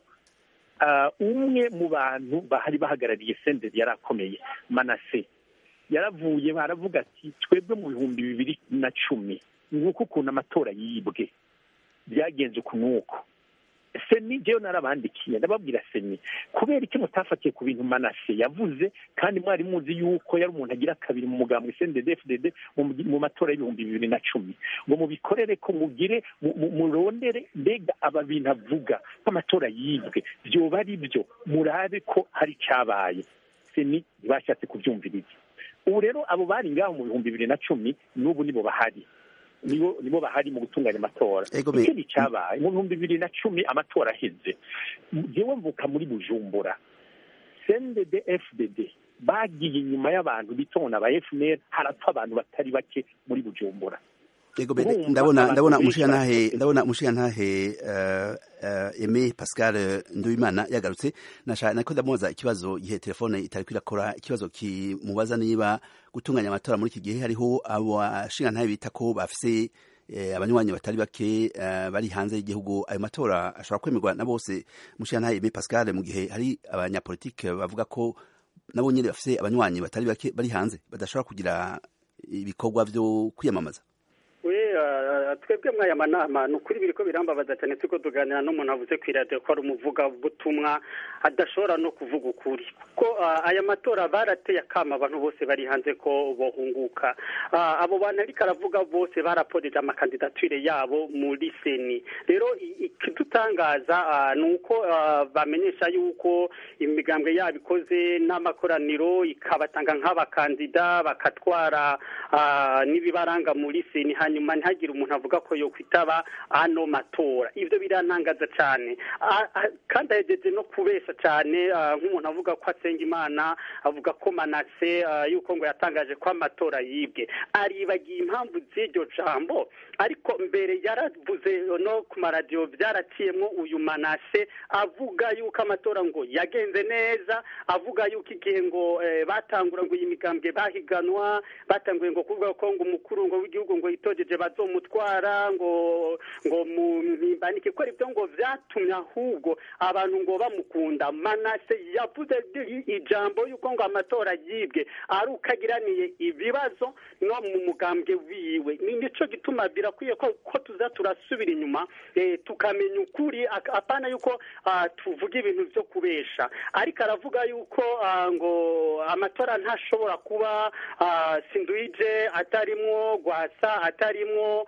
umwe mu bantu bahari bahagarariye senderi yari akomeye manase yaravuye baravuga ati twebwe mu bihumbi bibiri na cumi ni uko ukuntu amatora yibwe byagenze uku n'uko seni jewe narabandikiye ndababwira seni kubera iki mutafatiye ku bintu manase yavuze kandi mwari muzi yuko yari umuntu agira kabiri mu mugambwe CNDD-FDD mu matora y'ibihumbi bibiri na cumi ngo mubikorere ko mugire murondere mbega aba bintu avuga nk'amatora yibwe vyoba ari byo murabe ko hari icyabaye seni ntibashatse kubyumviriza ubu rero abo bari ngaho mu bihumbi bibiri na cumi n'ubu nibo bahari nibo nibo bahari mu gutunganya amatora ikindi cyabaye mu bihumbi bibiri na cumi amatora aheze jewe mvuka muri bujumbura cndd fdd bagiye inyuma y'abantu bitona ba fnr harapfa abantu batari bake muri bujumbura Ego bede ndabona ndabona umushiyantahe ndabona umushiyantahe uh, uh, Aimé Pascal Nduwimana yagarutse nashaka nako ndamubaza ikibazo gihe telefone itari kwirakora ikibazo kimubaza niba gutunganya amatora muri iki gihe hariho abo ashingantahe bita ko bafise eh, abanywanyi batari bake uh, bari hanze y'igihugu ayo matora ashobora kwemerwa na bose umushiyantahe Aimé Pascal mu gihe hari abanyapolitike bavuga ko nabo nyene bafise abanywanyi batari bake bari hanze badashobora kugira ibikorwa vyo kwiyamamaza twebwe mwaya manama ni ukuri biriko birambabaza cyane turiko tuganira n'umuntu avuze ku iradiyo ko ari umuvugabutumwa adashobora no kuvuga ukuri kuko aya matora barateye akama abantu bose bari hanze ko bohunguka abo bantu ariko aravuga bose baraporeje amakandidatire yabo muri seni rero ikidutangaza ni uko bamenyesha yuko imigambwe yabo ikoze n'amakoraniro ikabatanga nk'abakandida bakatwara n'ibibaranga muri seni hanyuma ntihagire umuntu avuga ko yokwitaba ano matora ivyo birantangaza cyane kandi ahejeje no kubesha cyane nk'umuntu avuga ko asenga imana avuga ko manase yuko ngo yatangaje ko amatora yibwe aribagiye impamvu z'iryo jambo ariko mbere yaravuze no ku maradiyo byaraciyemo uyu manase avuga yuko amatora ngo yagenze neza avuga yuko igihe ngo batangura ngo iyi migambwe bahiganwa batanguye ngo kuvuga ko ngo umukuru ngo w'igihugu ngo yitogeje bazomutwara ngo ngo mu mpimbaniye ko ibyo ngo byatumye ahubwo abantu ngo bamukunda manase yavuze ijambo yuko ngo amatora yibwe ari ukagiraniye ibibazo no mu mugambwe wiwe ni nico gituma birakwiye ko ko tuza turasubira inyuma tukamenya ukuri apana yuko tuvuga ibintu byo kubesha ariko aravuga yuko ngo amatora ntashobora kuba sinduije atarimwo gwasa atarimwo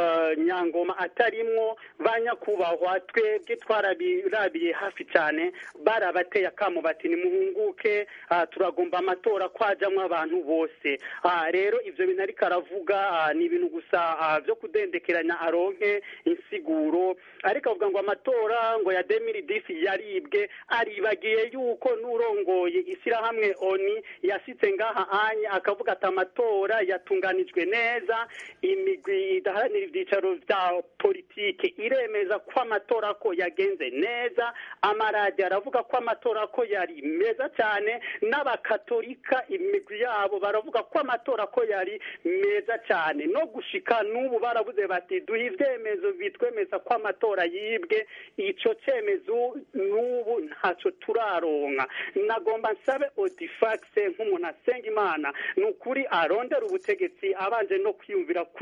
nyangoma atarimwo ba nyakubahwa twebwe twarabirabiye hafi cyane barabateye akamo bati nimuhunguke turagomba amatora kwajamwo abantu bose rero ivyo bintu ariko aravuga ni ibintu gusa byo kudendekeranya aronke insiguro ariko avuga ngo amatora ngo ya demiri disi yaribwe aribagiye yuko n'urongoye ishyirahamwe oni yasitse ngaha anya akavuga ati amatora yatunganijwe neza imigwi idaharanira ibyicaro bya politike iremeza ko amatora ko yagenze neza amaradiyo aravuga ko amatora ko yari meza cyane n'abakatolika imigwi yabo baravuga ko amatora ko yari meza cyane no gushika n'ubu baravuze bati duhe ibyemezo bitwemeza ko amatora yibwe icyo cyemezo n'ubu ntacyo turaronka nagomba nsabe odifagise nk'umuntu asenga imana ni ukuri arondera ubutegetsi abanje no kwiyumvira kw'imana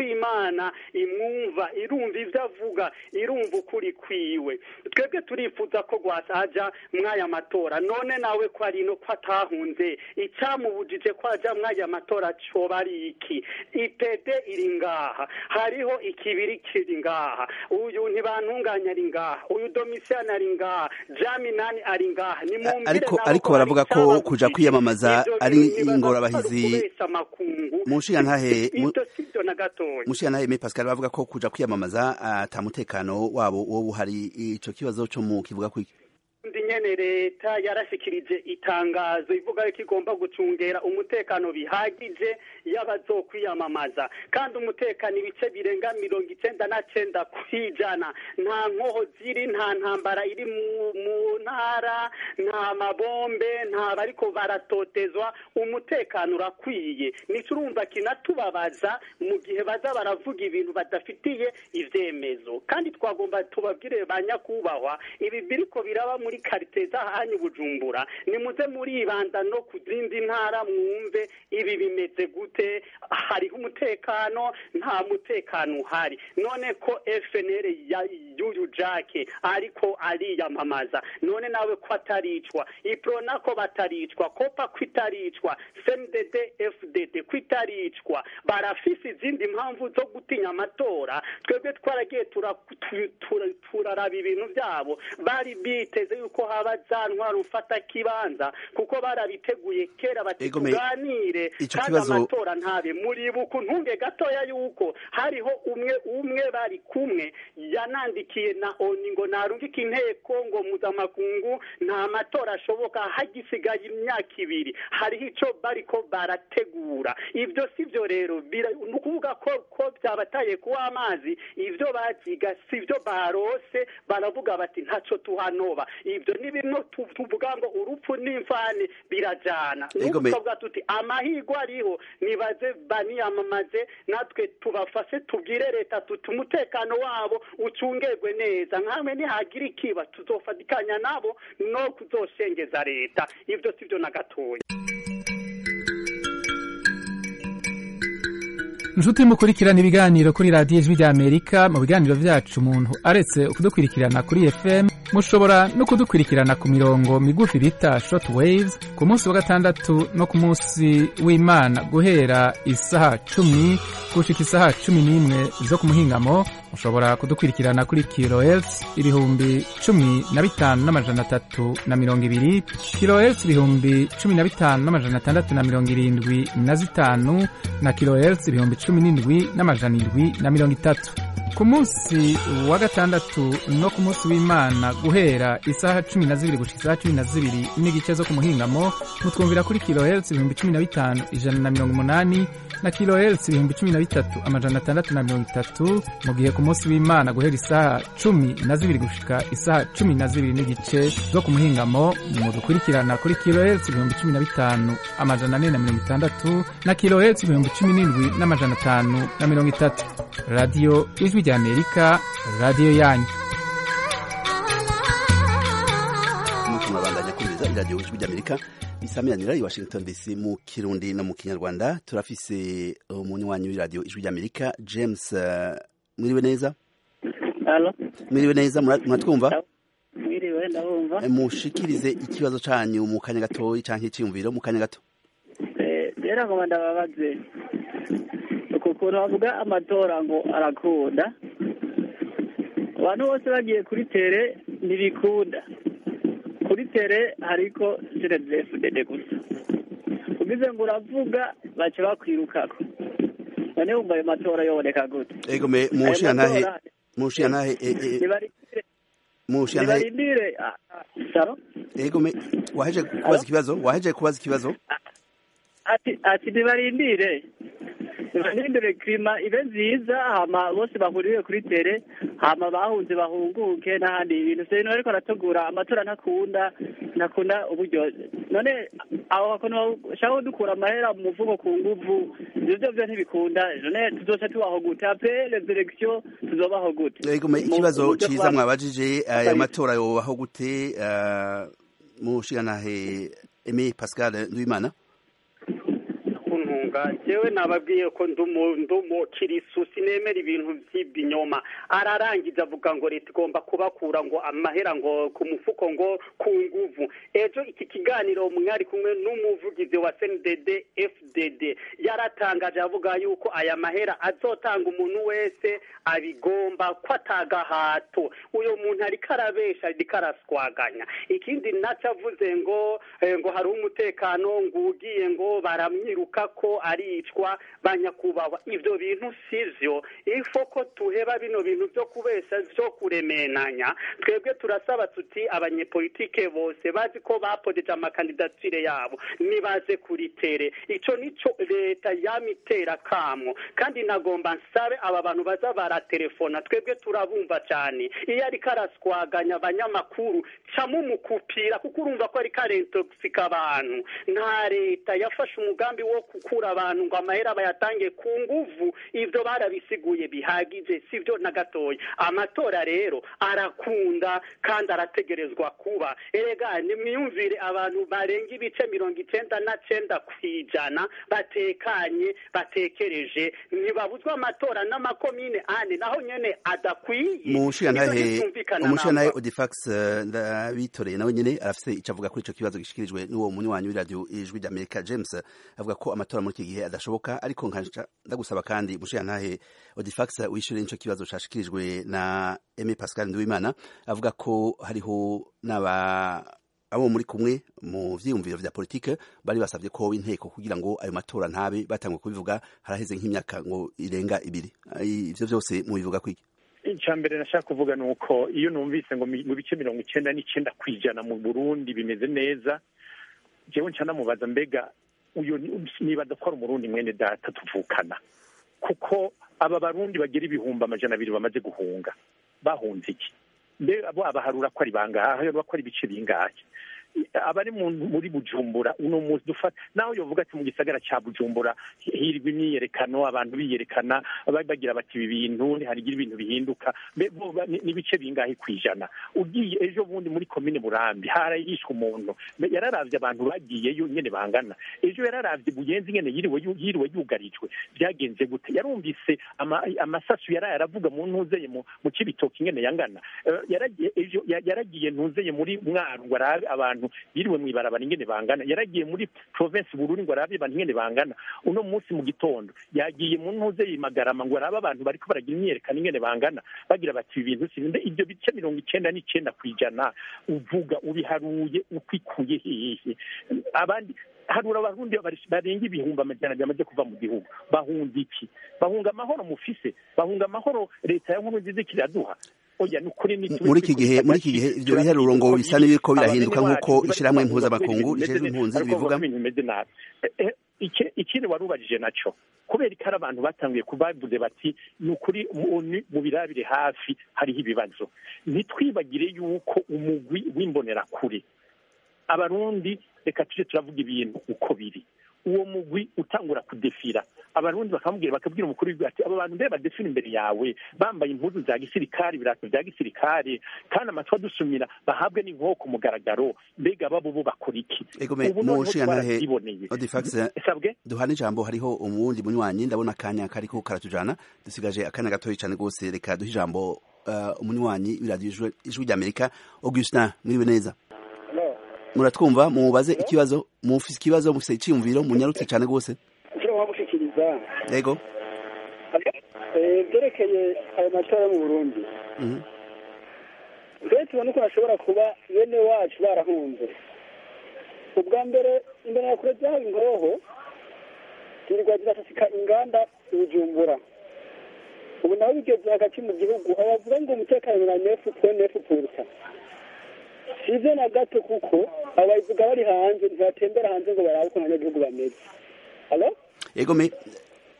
imana imwumva irumva ibyo avuga irumva ukuri kwiwe twebwe turifuza ko rwasaja mw'aya matora none nawe ko ari no ko atahunze icyamubujije ko ajya mw'aya matora coba ari iki ipede iri ngaha hariho ikibiri kiri ngaha uyu ntibantunganya ari ngaha uyu domisiyani ari ngaha jaminani ari ngaha nimumvire ariko nabo ariko ko baravuga hari ko icyabaguzi. kuja kwiyamamaza Ivyo ari bintu nibaza ingorabahizi ko ari ukubesha amakungu mu nshingantahe mu- ivyo sivyo na gatoya mushiyantahe me pascal bavuga ko kuja kwiyamamaza ata mutekano wabo wowe uhari ico kibazo co mu kivuga kwiki ndi nyene leta yarashikirije itangazo ivuga yuko igomba gucungera umutekano bihagije y'abazokwiyamamaza kandi umutekano ibice birenga mirongo icenda na cenda kwijana nta nkoho ziri nta ntambara iri mu, mu ntara nta mabombe nta bariko baratotezwa umutekano urakwiye nico urumva kinatubabaza mu gihe baza baravuga ibintu badafitiye ivyemezo kandi twagomba tubabwire ba nyakubahwa ibi biriko biraba muri karite z'ahanyu bujumbura nimuze muribanda no ku zindi ntara mwumve ibi bimeze gute hariho umutekano nta mutekano uhari none ko fnr ya- y'uyu jake ariko ariyamamaza none nawe ko ataricwa iprona ko bataricwa kopa ko itaricwa cndd fdd ko itaricwa barafise izindi mpamvu zo gutinya amatora twebwe twaragiye tura- tu- tura- turaraba ibintu byabo bari biteze yuko haba za ntwaro ufata kibanza kuko barabiteguye kera bati Ego me- tuganire ico kandi kibazo- amatora ntabe muribuka ntunge gatoya yuko hariho umwe umwe bari kumwe yanandikiye na oni ngo narungike inteko ngo mpuzamakungu nta matora ashoboka hagisigaye imyaka ibiri hariho ico bariko barategura ibyo sivyo rero bira- ni ukuvuga ko ko byabataye kuba amazi ibyo baziga sivyo barose baravuga bati ntaco tuhanoba ibyo ni bimwe tu- tuvuga ngo urupfu n'imfane birajana Ego n'ubu me- tukavuga tuti amahirwe ariho nibaze baniyamamaze natwe tubafashe tubwire leta tuti umutekano wabo ucungerwe neza nkamwe nihagira ikiba tuzofatikanya nabo no kuzoshengeza leta ibyo sivyo na gatoya inshuti mukurikirana ibiganiro kuri radiyo ijwi ry'amerika mu biganiro byacu umuntu aretse kudukurikirana kuri fm mushobora no kudukurikirana ku mirongo migufi bita short waves ku munsi wa gatandatu no ku munsi w'imana guhera isaha cumi gushika isaha cumi n'imwe zo ku muhingamo mushobora kudukurikirana kuri kilohertz ibihumbi cumi na bitanu n'amajana atatu na mirongo ibiri kilohertz ibihumbi cumi na bitanu n'amajana atandatu na mirongo irindwi na zitanu na kilohertz ibihumbi cumi n'indwi n'amajana indwi na mirongo itatu ku munsi wa gatandatu no ku munsi w'imana guhera isaha cumi na zibiri gushika isaha cumi na zibiri n'igice zo ku muhingamo mutwumvira kuri kilohertz ibihumbi cumi na bitanu ijana na mirongo umunani na kilohertz ibihumbi cumi na bitatu amajana atandatu na mirongo itatu mu gihe ku munsi w'imana guhera isaha cumi na zibiri gushika isaha cumi na zibiri n'igice zo ku muhingamo mudukurikirana kuri kilohertz ibihumbi cumi na bitanu amajana ane na mirongo itandatu na kilohertz ibihumbi cumi n'indwi n'amajana atanu na mirongo itatu radiyo ijwi ry'amerika radiyo yanyu nuko murabandanya kumviriza iradiyo ijwi ry'amerika isamiranira i washington dc mu kirundi no mu kinyarwanda turafise umunywanyi w'iradiyo ijwi ry'amerika james eh, mwiriwe neza Halo, mwiriwe neza mura- muratwumva mwiriwe ndabumva. Eh, mushikirize ikibazo canyu mu kanya gatoyi canke iciyumviro mu kanya gato Eh, rero ngoma ndababaze. Uku kuntu bavuga amatora ngo arakunda. Abantu bose bagiye kuri tere ntibikunda. Kuri tere hariko CNDD-FDD gusa. Ugize ngo uravuga baca bakwirukako. None wumva ayo matora yoboneka gute? ego me Ayo mushiyantahe matora, mushiyantahe eh, eh, nibarindire mushiyantahe nibarindire ah, ah, saro ego me waheje kubaza ikibazo waheje kubaza ikibazo ati ati ntibarindire ntibarindire klima ibe nziza hama bose bahurire kuri tere hama bahunze bahunguke n'ahandi ibintu se ariko arategura amatora ntakunda ntakunda uburyo none aho bakuntu bashaka dukura amahera mu muvugo ku nguvu ivyo vyo vyo ntibikunda none tuzoca tubaho gute apre les elections tuzobaho gute ego me Mu- ikibazo mu buryo ciza bwa- mwabajije ayo Kabiri. matora yobaho gute eh, mushiyantahe Aimé Pascal Nduwimana kuntunga muhunga jewe nababwiye ko ndumu kirisu sinemera ibintu by'ibinyoma ararangiza avuga ngo leta igomba kubakura ngo amahera ngo ku mufuko ngo ku nguvu ejo iki kiganiro mwari kumwe n'umuvugizi wa CNDD FDD yaratangaje avuga yuko aya mahera azotanga umuntu wese abigomba ko atagahato uyo muntu ariko arabesha ariko araswaganya ikindi naco avuze ngo ngo hari umutekano ngo ugiye ngo baramwiruka ko aricwa banyakubahwa ivyo bintu sivyo ifo ko tuheba bino bintu vyo kubesha vyo kuremenanya twebwe turasaba tuti abanyepolitike bose bazi ko bapodeje amakandidatire yabo nibaze kuri tere ico nico leta yamitera kamo kandi nagomba nsabe aba bantu baza baratelefona twebwe turabumva cyane iyo ariko araswaganya abanyamakuru camumukupira kuko urumva ko ariko arentoxika abantu nta leta yafashe umugambi wo gukura abantu ngo amahera bayatange ku nguvu ivyo barabisiguye bihagije sivyo na gatoya amatora rero arakunda kandi arategerezwa kuba erega nimwiyumvire abantu barenga ibice mirongo icenda na cenda kw'ijana batekanye batekereje ntibabuzwa amatora n'amakomine ane naho nyene adakwiye umushirantahe umushirantahe odifax ndabitoreye nawe nyene arafise ico avuga kuri ico kibazo gishikirijwe n'uwo munywanyi w'iradiyo ijwi ry'amerika james avuga ko amatora muri iki gihe adashoboka ariko nkaca ndagusaba kandi umushirantahe odifax wishyure n'ico kibazo cashikirijwe na eme pascal nduwimana avuga ko hariho n'aba abo muri kumwe mu vyiyumviro vya politike bari basavye ko inteko kugira ngo ayo matora ntabe batangwe kubivuga haraheze nk'imyaka ngo irenga ibiri ivyo vyose mubivuga kwiki icya mbere nashaka kuvuga ni uko iyo numvise ngo mu bice mirongo icyenda n'icyenda ku ijana mu burundi bimeze neza jewe nca namubaza mbega uyu nibaza ko ari umurundi mwene data tuvukana kuko aba barundi bagira ibihumbi amajana abiri bamaze guhunga bahunze iki mbe abaharura ko ari bangahe aharura ko ari ibice bingahe abari muri bujumbura uno munsi dufata naho yovuga ati mu gisagara cya bujumbura hirwa imyiyerekano abantu biyerekana bagira bati ibi bintu harigira ibintu bihinduka n'ibice bingahe ku ijana ugiye ejo bundi muri komine burambi harayishwe umuntu yararavye abantu bagiyeyo nyene bangana ejo yararavye buyenzi nyene yiriwe yiriwe yugarijwe byagenze gute yarumvise amasasu yaraye aravuga mu ntuzeye mu kibitoki nyene yangana yaragiye ejo yaragiye ntuzeye muri mwaru ngo arabe abantu yiriwe mu ibarabara ingene bangana yaragiye muri province bururi ngo arabe abantu ingene bangana uno munsi mu gitondo yagiye mu ntuze yimagarama ngo arabe abantu bariko baragira imyerekano ingene bangana bagira bati ibi bintu sibinde ibyo bice mirongo icenda n'icenda kw'ijana uvuga ubiharuye ukwikuye hehe abandi harura abarundi barenga ibihumbi amajana abiri bamaze kuva mu gihugu bahunga iki bahunga amahoro mufise bahunga amahoro leta ya nkuru nziza ikiraduha muri iki gihe muri iki gihe ibyo biharuro ngo bisa n'ibiriko birahinduka nk'uko ishyirahamwe mpuzamakungu rijejwe impunzi bivuga ikindi wari ubajije naco kubera ko ari abantu batanguye kubavuze bati ni ukuri mu birabire hafi hariho ibibazo ntitwibagire yuko umugwi w'imbonerakure abarundi reka tuje turavuga ibintu uko biri uwo mugwi utangura kudefira abarundi bakamubwira bakabwira umukuru w'igihugu ati abo bantu mbere badefira imbere yawe bambaye impuzu za gisirikare ibirato bya gisirikare kandi amatwi adusumira bahabwe n'inkoho ku mugaragaro mbega babo bo bakora iki ubu noneho twarabyiboneye duhana ijambo hariho umuwundi munywanyi ndabona akanya kariko karatujana dusigaje akanya gatoya cyane rwose reka duhe ijambo umunywanyi w'iradiyo ijwi ry'amerika augustin mwiriwe neza muratwumva mubaze ikibazo mufise ikibazo mufise icyiyumviro munyarutse cyane rwose icyo wamushikiriza yego byerekeye ayo matora yo mu burundi mbere tubona ko hashobora kuba bene wacu barahunze ubwa mbere imbere ya kure z'aho ingoho zirirwa zirasasika inganda ibijumbura ubu naho bigeze hagati mu gihugu abavuga ngo umutekano na nefu po nefu purusa sivyo na gato kuko abayivuga bari hanze ntibatembera hanze ngo barabe uko abanyagihugu bameze alo yego me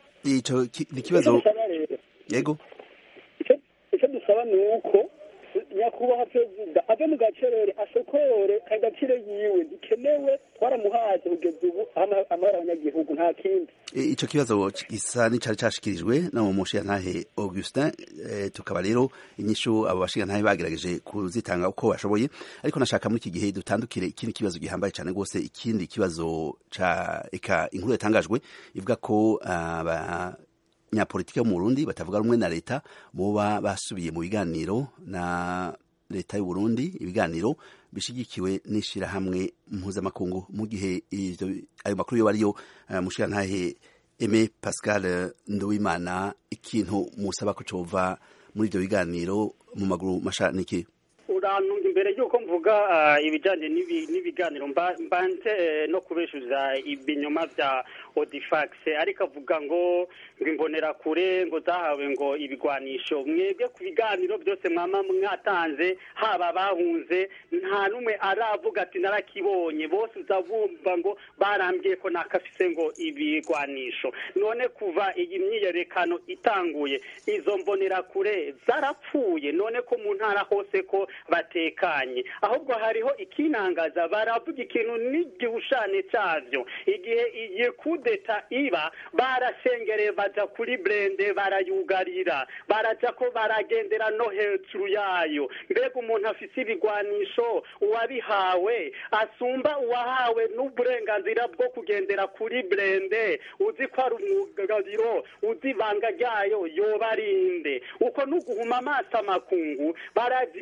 ico ni ikibazo yego icyo dusaba ni uko nyakubahwa perezida ave mu gacerere asokore kandidatire yiwe ntikenewe twaramuhaje kugeza ubu ama- amahoro abanyagihugu nta kindi E, ico kibazo gisa n'icari cashikirijwe na mu mushiyantahe Augustin e, tukaba rero inyishu abo bashiyantahe bagerageje kuzitanga uko bashoboye ariko nashaka muri iki gihe dutandukire ikindi kibazo gihambaye cane gose ikindi kibazo ca eka inkuru yatangajwe ivuga ko aba nyapolitike mu Burundi batavuga rumwe na leta boba basubiye mu biganiro na leta y'u Burundi ibiganiro bishigikiwe n'ishirahamwe mpuzamakungu mu gihe ivyo ayo makuru yo ariyo uh, mushirantahe Aime Pascal Nduwimana ikintu musaba ko cova muri ivyo biganiro mu maguru masha niki urantu imbere y'uko mvuga ah, ibijyanye n'ibi- n'ibiganiro mba- mbanze eh, no kubeshuza ibinyoma bya odifax ariko avuga ngo ngo imbonerakure ngo zahawe ngo ibigwanisho mwebwe ku biganiro byose mwama mwatanze haba bahunze nta n'umwe aravuga ati narakibonye bose uzabumva ngo barambwiye ko nakafise ngo ibigwanisho none kuva iyi myiyerekano itanguye izo mbonerakure zarapfuye none ko mu ntara hose ko batekanye ahubwo hariho ikinangaza baravuga ikintu n'igihushane cyavyo igihe iyi kudeta iba barashengereye baja kuri brende barayugarira baraja ko baragendera no hejuru yayo mbega umuntu afise ibigwanisho uwabihawe asumba uwahawe n'uburenganzira bwo kugendera kuri brende uzi ko ari umwugariro uzi ibanga ryayo yoba arinde uko n'uguhuma amaso amakungu barazi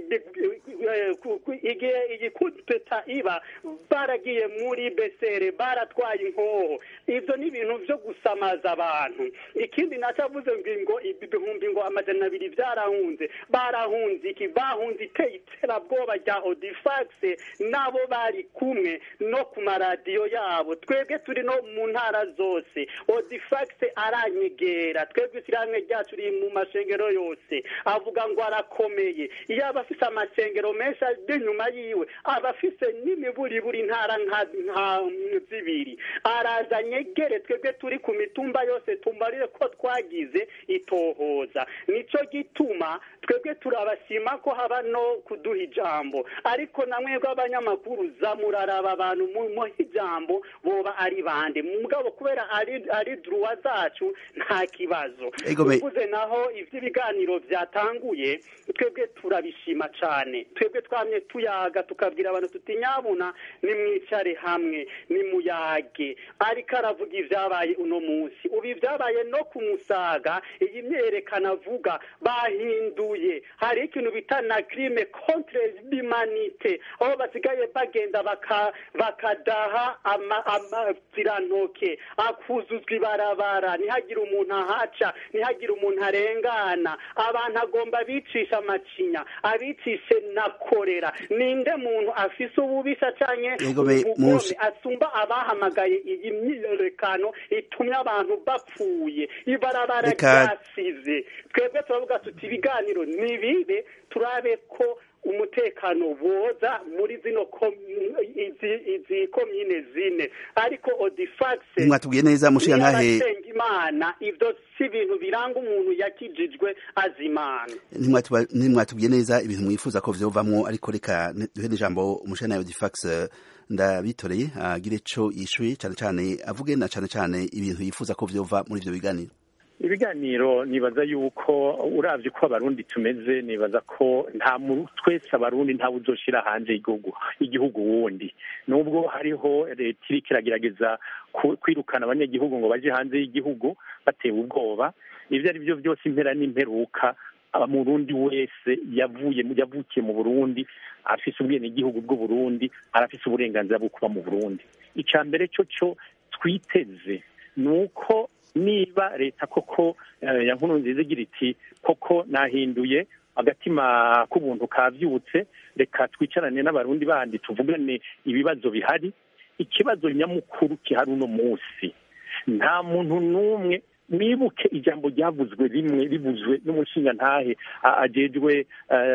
igihe iyi kudeta iba baragiye muri besere baratwaye inkoho ivyo ni ibintu vyo gusamaza abantu ikindi nacavuze ngo ibihumbi ngo amajana abiri vyarahunze barahunze iki bahunze iteye iterabwoba rya odifax nabo bari kumwe no ku maradiyo yabo twebwe turi no mu ntara zose odifax aranyegera twebwe ishyirahamwe ryacu riri mu mashengero yose avuga ngo arakomeye iyo aba afise amashengero menshi ari inyuma yiwe aba afise n'imiburiburi ntara nka nka zibiri araza nyegere twebwe turi ku mitumba yose tumbarire ko twagize itohoza nico gituma twebwe turabashima ko haba no kuduha ijambo ariko na mwebwe abanyamakuru zamuraraba abantu mu mu ijambo boba ari bande mugabo kubera ari ari druwa zacu nta kibazo Ego me- uvuze naho ivy'ibiganiro vyatanguye twebwe turabishima cane twebwe twamye tuyaga tukabwira abantu tuti nyabuna nimwicare hamwe nimuyage ariko aravuga ivyabaye uno munsi ubu ivyabaye no ku musaga iyi myerekana avuga bahinduye hari ikintu bita na crime contre l'humanité aho basigaye bagenda baka- bakadaha ama- amazirantoke akuzuzwa ibarabara ntihagire umuntu ahaca ntihagire umuntu arengana abantu agomba bicisha amacinya abicishe na korera ninde muntu afise ububisha canke Yego me- ubugome musi- asumba abahamagaye iyi myiyerekano itumye abantu bapfuye ibarabara Reka- ryasize twebwe turavuga tuti ibiganiro nibibe turabe ko umutekano woza muri zino kom- izi izi komine zine ariko odifax ntimwatubwiye neza mushiyantahe niyabasenga imana ivyo si ibintu biranga umuntu yakijijwe azimana ntimwatuba- ntimwatubwiye neza ibintu mwifuza ko vyovamwo ariko reka ne- duhe n'ijambo umushiyantahe Odifax eh, ndabitoreye agire ico yishuye cane cane avuge na cane cane ibintu yifuza ko vyova muri ivyo biganiro ibiganiro nibaza yuko uravye ko abarundi tumeze nibaza ko nta mu- twese abarundi ntawe uzoshira hanze igihugu igihugu wundi nubwo hariho leta iriko iragerageza ku- kwirukana abanyagihugu ngo baje hanze y'igihugu batewe ubwoba ivyo ari vyo vyose impera n'imperuka umurundi wese yavuye mu- yavukiye mu burundi afise ubwenegihugu bw'uburundi arafise uburenganzira bwo kuba mu burundi ica mbere co co twiteze ni uko niba leta koko eh, ya nkuru nziza igira iti koko nahinduye agatima k'ubuntu kavyutse reka twicarane n'abarundi bandi tuvugane ibibazo bihari ikibazo nyamukuru kihari uno munsi nta muntu n'umwe mwibuke ijambo ryavuzwe rimwe rivuzwe n'umushingantahe a- ajejwe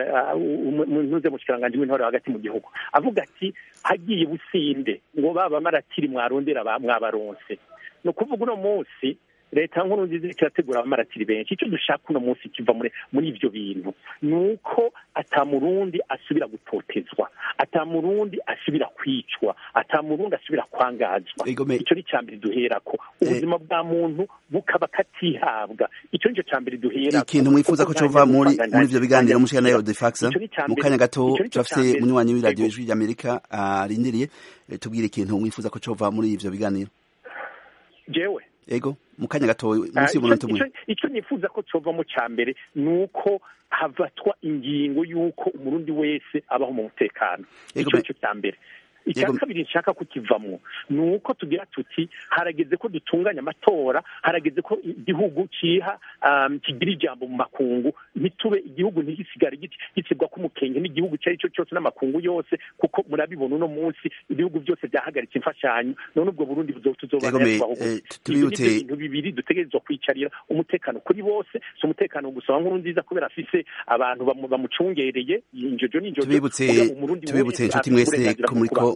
ntuze mushikiranganji w'intore hagati mu gihugu avuga ati hagiye businde ngo baba maratiri mwarondera ba- mwabaronse ni ukuvuga uno munsi leta nkuru nziza iriko irategura abamaratiri benshi icyo dushaka uno munsi kiva muri muri ivyo bintu ni uko ata murundi asubira gutotezwa ata murundi asubira kwicwa ata murundi asubira kwangazwa icyo ni icya mbere duherako ubuzima bwa muntu bukaba katihabwa icyo nicyo cya mbere duherako ikintu mwifuza ko cova muri muri ivyo biganiro mushika nayo defaxa mu kanya gato turafise munywanyi w'iradiyo ijwi ry'amerika arindiriye tubwire ikintu mwifuza ko cova muri ivyo biganiro jewe ego mu kanya gato munsi y'umunota umwe icyo nifuza ko cova mu cya mbere ni uko havatwa ingingo y'uko umurundi wese abaho mu mutekano icyo nicyo cya mbere icya kabiri nshaka kukivamwo ni uko tugira tuti harageze ko dutunganya amatora harageze ko igihugu kiha kigira ijambo mu makungu ntitube igihugu ntigisigare gitsibwa k'umukenge n'igihugu icyo ari cyo cyose n'amakungu yose kuko murabibona uno munsi ibihugu byose byahagaritse imfashanyo none ubwo burundi tuzobana ibintu bibiri dutegerezwa kwicarira umutekano kuri bose si umutekano gusa wa nkuru nziza kubera afise abantu bamucungereye injojo n'injojo tubibutse inshuti mwese ko muriko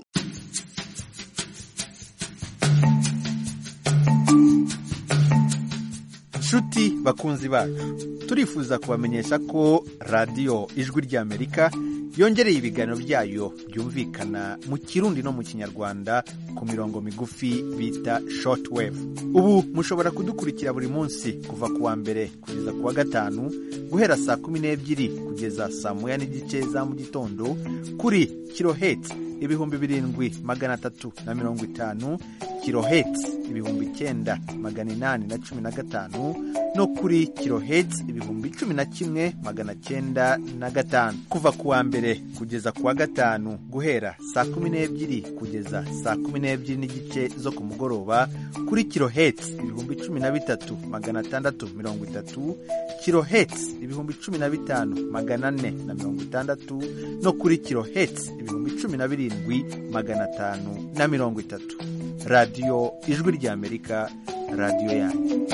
nshuti bakunzi bacu turifuza kubamenyesha ko radiyo ijwi ry'amerika yongereye ibiganiro byayo byumvikana mu kirundi no mu kinyarwanda ku mirongo migufi bita shortwave ubu mushobora kudukurikira buri munsi kuva ku wa mbere kugeza ku wa gatanu guhera saa kumi n'ebyiri kugeza saa moya n'igice za mu gitondo kuri kiloheti ibihumbi birindwi magana atatu na mirongo itanu kiloheti ibihumbi icyenda magana inani na cumi na gatanu no kuri kiloheti ibihumbi cumi na kimwe magana cyenda na gatanu kuva ku wa mbere kugeza ku wa gatanu guhera saa kumi n'ebyiri kugeza saa kumi n'ebyiri n'igice zo ku mugoroba kuri kiloheti ibihumbi cumi na bitatu magana atandatu mirongo itatu kiloheti ibihumbi cumi na bitanu magana ane na mirongo itandatu no kuri kiloheti ibihumbi cumi na birindwi magana atanu na mirongo itatu radiyo ijwi ry'amerika radiyo yanyu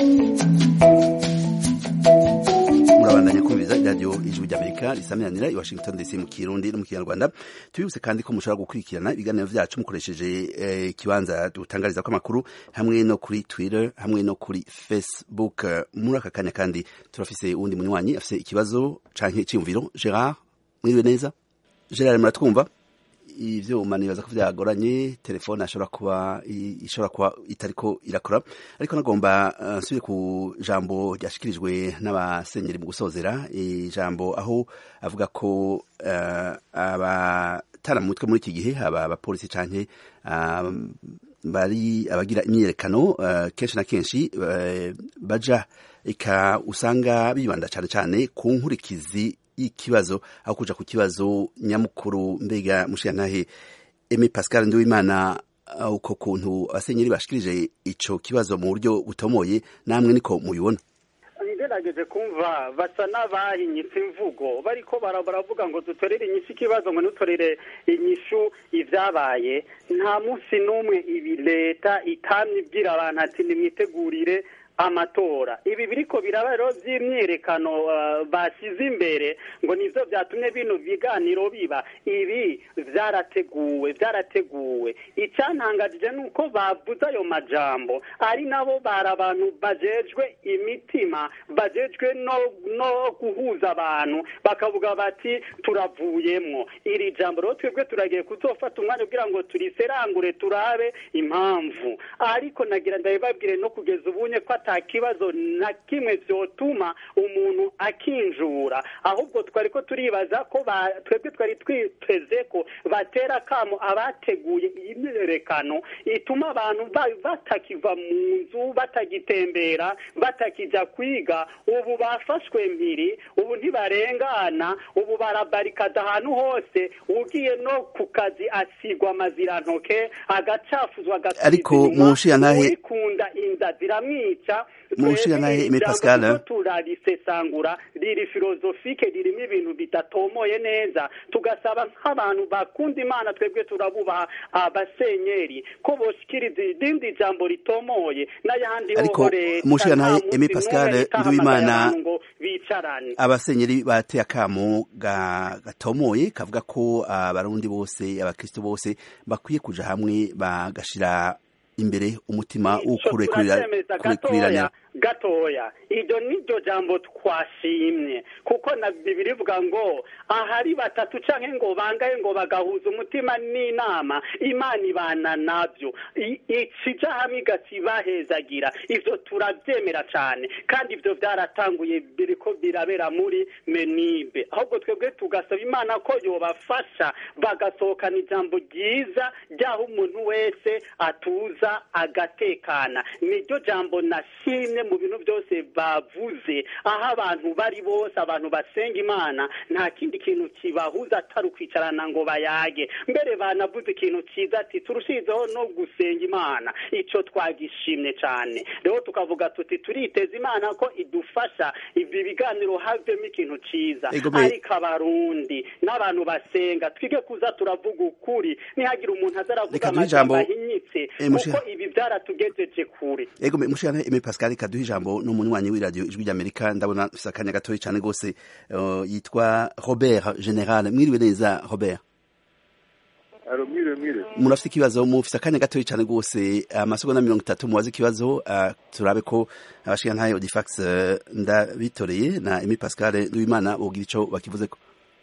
murabandanya kumviriza radiyo ijwi ry'amerika risamiranira i washington dc mu kirundi no mu kinyarwanda tubibutse kandi ko mushobora gukurikirana ibiganiro vyacu mukoresheje ikibanza eh, dutangariza ko amakuru hamwe no kuri twitter hamwe no kuri facebook muri aka kanya kandi turafise uwundi munywanyi afise ikibazo canke iciyumviro gerard mwiriwe neza gerard muratwumva ivyuma nibaza ko vyagoranye telefone ashobora kuba ishobora kuba itariko irakora ariko nagomba uh, nsubire ku jambo ryashikirijwe n'abasenyeri mu gusozera ijambo aho avuga ko uh, abatara mu mutwe muri iki gihe aba abapolisi canke uh, bari abagira imyiyerekano uh, kenshi na kenshi uh, baja eka usanga bibanda cane cane ku nkurikizi ikibazo aho kuja ku kibazo nyamukuru mbega mushiyantahe Eme Pascal Nduwimana uko kuntu abasenyeri bashikirije ico kibazo mu buryo butomoye namwe niko mubibona ngerageje kumva basa n'abahinyitse imvugo bariko baravuga ngo dutorere inyishu ikibazo ngo ntutorere inyishu ivyabaye nta munsi n'umwe ibi leta itamye ibwira abantu ati nimwitegurire amatora ibi biriko biraba rero by'imyiyerekano bashyize imbere ngo nivyo byatumye bino biganiro biba ibi byarateguwe byarateguwe icyantangajije ni uko bavuze ayo majambo ari nabo bari abantu bajejwe imitima bajejwe no no guhuza abantu bakavuga bati turavuyemwo iri jambo rero twebwe turagiye kuzofata umwanya kugira ngo turiserangure turabe impamvu ariko nagira ndabibabwire no kugeza ubunye ko ata kibazo na kimwe vyotuma umuntu akinjura ahubwo twari ko turibaza ko twebwe twari twiteze ko batera akamo abateguye iyi myiyerekano ituma abantu batakiva mu nzu batagitembera batakija kwiga ubu bafashwe mpiri ubu ntibarengana ubu barabarikada ahantu hose ugiye no ku kazi asigwa amazirantoke agacafuzwa ariko mushiyantahe urikunda inda ziramwica mushiyantahe Aime Pascal turarisesangura riri filozofike ririmo ibintu bidatomoye neza tugasaba nk'abantu bakunda imana twebwe turabubaha abasenyeri ko boshikiriza irindi jambo ritomoye n'ayandi ariko mushiyantahe Aime Pascal Nduwimana ngo bicarane abasenyeri bateye akamo gatomoye kavuga ko abarundi bose abakristo bose bakwiye kuja hamwe bagashira imbere umutima w'ukurekurirana gatoya iryo niryo jambo twashimye kuko na bibiri ivuga ngo ahari batatu canke ngo bangaye ngo bagahuza umutima n'inama imana ibana navyo I- ikija hamwe igacibahezagira ivyo turavyemera cane kandi ivyo vyaratanguye biriko birabera muri menibe ahubwo twebwe tugasaba imana ko yobafasha bagasohokana ijambo ryiza ryaho umuntu wese atuza agatekana niryo jambo nashimye mu bintu byose bavuze aho abantu bari bose abantu basenga imana nta kindi kintu kibahuza atari ukwicarana ngo bayage mbere banavuze ikintu cyiza ati turushizeho no gusenga imana ico twagishimye cyane rero tukavuga tuti turiteza imana ko idufasha ibi biganiro havemo ikintu cyiza Ego me- ariko abarundi n'abantu basenga twige kuza turavuga ukuri nihagira umuntu aza aravuga Reka duhe amajambo ijambo- ahinyitse Eh, mushe- kuko ibi byaratugejeje kure ego me- mushikana Aime Pascal kaduha ijambo n'umunywanyi w'iradiyo ijwi ry'Amerika ndabona afise akanya gatoya cane gose uh, yitwa Robert General mwiriwe neza Robert aro mwiriwe mwiriwe murafite ikibazo mufise akanya gatoya cane gose amasegonda mirongo itatu mubaze ikibazo uh, turabe ko abashikantahe Audifax uh, ndabitoreye na Aime Pascal Nduwimana bogira ico bakivuzeko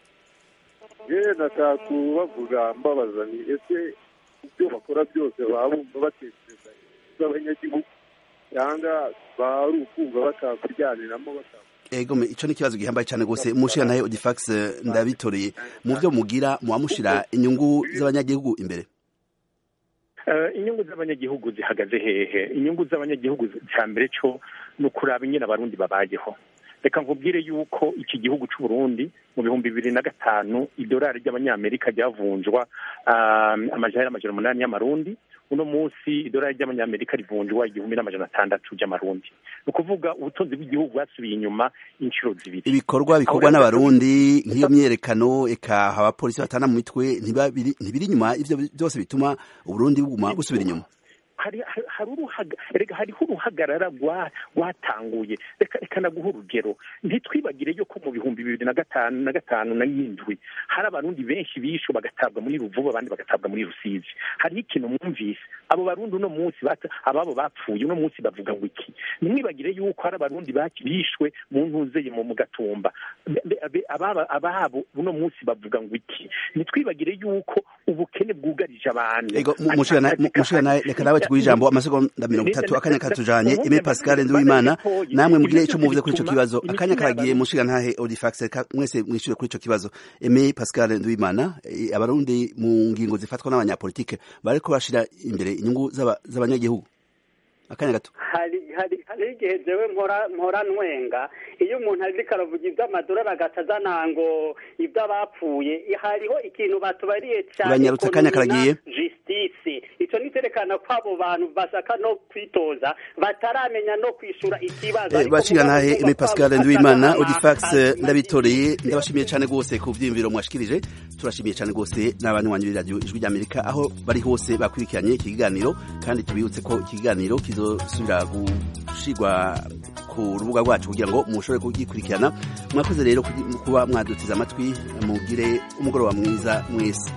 yewe nashaka kubavuga mbabaza ni ese ibyo bakora byose baba bumva batekereza z'abanyagihugu cyangwa baba ari ukumva batakuryaniramo bata ego me ico ni ikibazo gihambaye cane gose mushikantahe Audifax uh, ndabitoreye mu vyo mugira muba mushira inyungu z'abanyagihugu imbere Eh, inyungu z'abanyagihugu zihagaze hehe inyungu z'abanyagihugu cya mbere cyo ni ukuraba ingene abarundi babayeho reka nkubwire yuko iki gihugu cy'u Burundi mu bihumbi bibiri na gatanu idolari ry'abanyamerika ryavunjwa um, amajana y'amajana umunani y'amarundi uno munsi idolari ry'abanyamerika rivunjwa igihumbi n'amajana atandatu ry'amarundi ni ukuvuga ubutunzi bw'igihugu bwasubiye inyuma inshuro zibiri ibikorwa bikorwa n'abarundi nk'iyo myerekano eka abapolisi batana mu mitwe ntibabiri- ntibiri inyuma ivyo byose bituma uburundi buguma busubira inyuma hari hari- hari uruhaga reka hariho uruhagarara rwa- rwatanguye reka reka naguha urugero ntitwibagire yuko mu bihumbi bibiri na gatanu na gatanu na n'indwi hari abarundi benshi bishwe bagatabwa muri ruvubu abandi bagatabwa muri rusizi hariho ikintu mwumvise abo barundi uno munsi bata- ababo bapfuye uno munsi bavuga ngo iki ntimwibagire yuko hari abarundi baki- bishwe mu ntuzeye mu mu gatumba Be- be- be- ababa- ababo uno munsi bavuga ngo iki ntitwibagire yuko ubukene bwugarije abantu ego mu- mushikana mushikana reka nawe tuguhe ijambo amasegonda mirongo itatu akanya katujanye Aime Pascal Nduwimana namwe mugire ico muvuze kuri ico kibazo akanya karagiye mushikantahe Audifax reka mwese mwishure kuri ico kibazo Aime Pascal Nduwimana eh, abarundi mu ngingo zifatwa n'abanyapolitike bariko bashira imbere inyungu z'aba- z'abanyagihugu akanya gato hari hari hari igihe jewe mpora mpora ntwenga iyo umuntu ariko aravuga iby'amadolari agaca azana ngo iby'abapfuye hariho ikintu batubariye cyane Uranyarutse, akanya economy na karagiye. justice ico niterekana ko abo bantu bashaka no kwitoza bataramenya no kwishura ikibazo Ariko bashikantahe mugabo Aime Pascal kwabo Nduwimana atari Audifax amazi- ndabitoreye ndabashimiye cyane gose ku vyiyumviro mwashikirije turashimiye cyane gose n'abantu wanyu b'iradiyo ijwi ry'Amerika aho bari hose bakurikiranye iki kiganiro kandi tubibutse ko iki kiganiro kizosubira gushigwa ku rubuga rwacu kugira ngo mushobore kugikurikirana mwakoze rero kugi- kuba mwadutiza amatwi mugire umugoroba mwiza mwese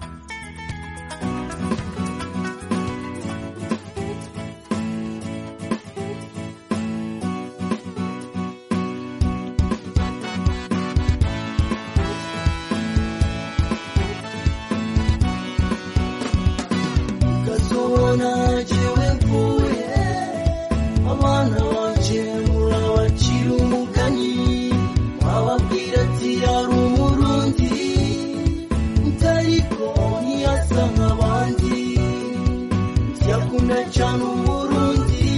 ukazobona jewe mvuye abana banje murabacira umugani wababwira ati yari umurundi utariko ntiyasa nk'abandi yakunda cyane umurundi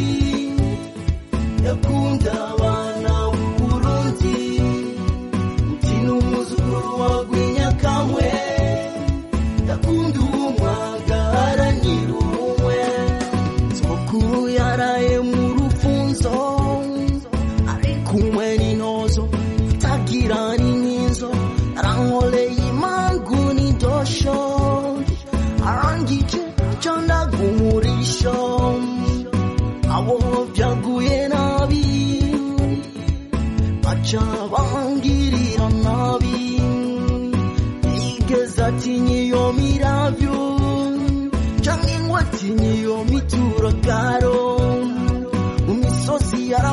yakunda abana b'uburundi uti ni umuzukuru wa rwinyakamwe yakunda umwagara nyirumwe sokuru yaraye mu rufunzo ari kumwe n'intozo itagira n'inkinzo yarankoreye imangu n'indosho arangije candaga umurisho abo byaguye nabi baca bangirira nabi igeze atinya iyo miravyo canke ngo atinya iyo mituragaro mu misozi yara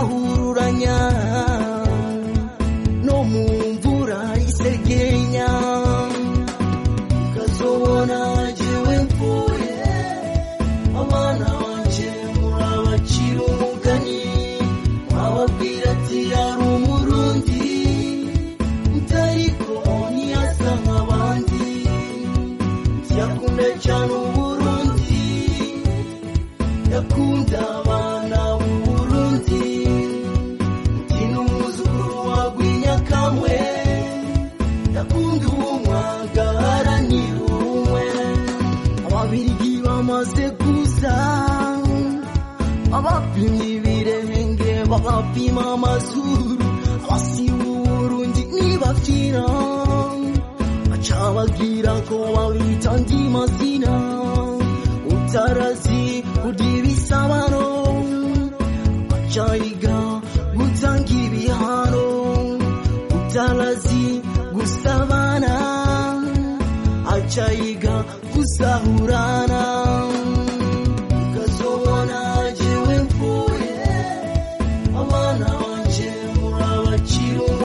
bakunda umwagara ni umwe ababirigi bamaze kuza abapima ibirenge babapima amazuru abasiba uburundi nibafyina bacabagira ko babita andi mazina utarazi kurya ibisabano bacayiga gutanga ibihano utarazi gusabana acayiga gusahurana